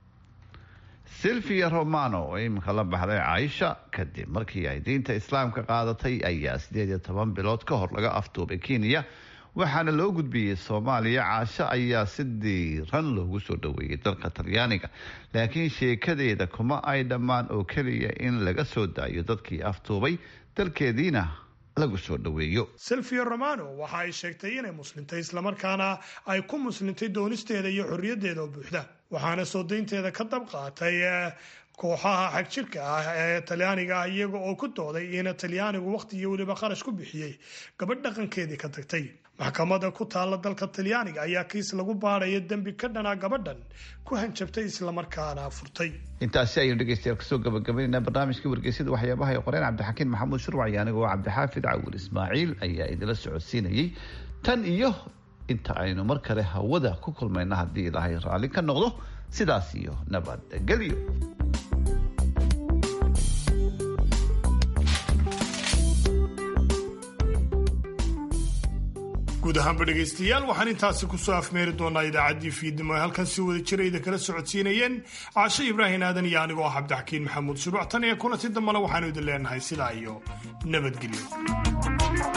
silvia romano oo iminka la baxday caaisha kadib markii ay diinta islaamka qaadatay ayaa sideed iyo toban bilood ka hor laga afduubay kenya waxaana loo gudbiyey soomaaliya caasho ayaa si diiran loogu soo dhaweeyey dalka talyaaniga laakiin sheekadeeda kuma ay dhammaan oo keliya in laga soo daayo dadkii aftuubay dalkeediina lagu soo dhaweeyo silvia romano waxa ay sheegtay inay muslintay islamarkaana ay ku muslintay doonisteeda iyo xorriyaddeeda oo buuxda waxaana soo daynteeda ka dab qaatay kooxaha xagjirka ah ee talyaaniga ah iyaga oo ku dooday in talyaanigu waqti iyo weliba kharash ku bixiyey gabadh dhaqankeedii ka tagtay maxkamada ku taalla dalka talyaaniga ayaa kiis lagu baadhaya dembi ka dhanaa gabadhan ku hanjabtay islamarkaana furtay intaasi ayaynu dhegeystayaal kasoo gabagabaynaynaa barnaamijkii wargeysyada waxyaabaha ay qoreen cabdixakiin maxamuud shurwac iyo anigoo cabdixaafid cawil ismaaciil ayaa idila socodsiinayay tan iyo inta aynu mar kale hawada ku kulmayna haddii ilaahay raalli ka noqdo sidaas iyo nabadgelyo guud ahaanba dhegaystayaal waxaan intaasi kusoo afmeeri doonaa idaacaddii fiidnimo ee halkan si wada jirayda kala socodsiinayeen caashe ibraahim aadan iyo anigoo ah cabdixakiin maxamuud shuruuc tan iyo kulanti dambana waxaanu idin leenahay sidaa iyo nabadgelyo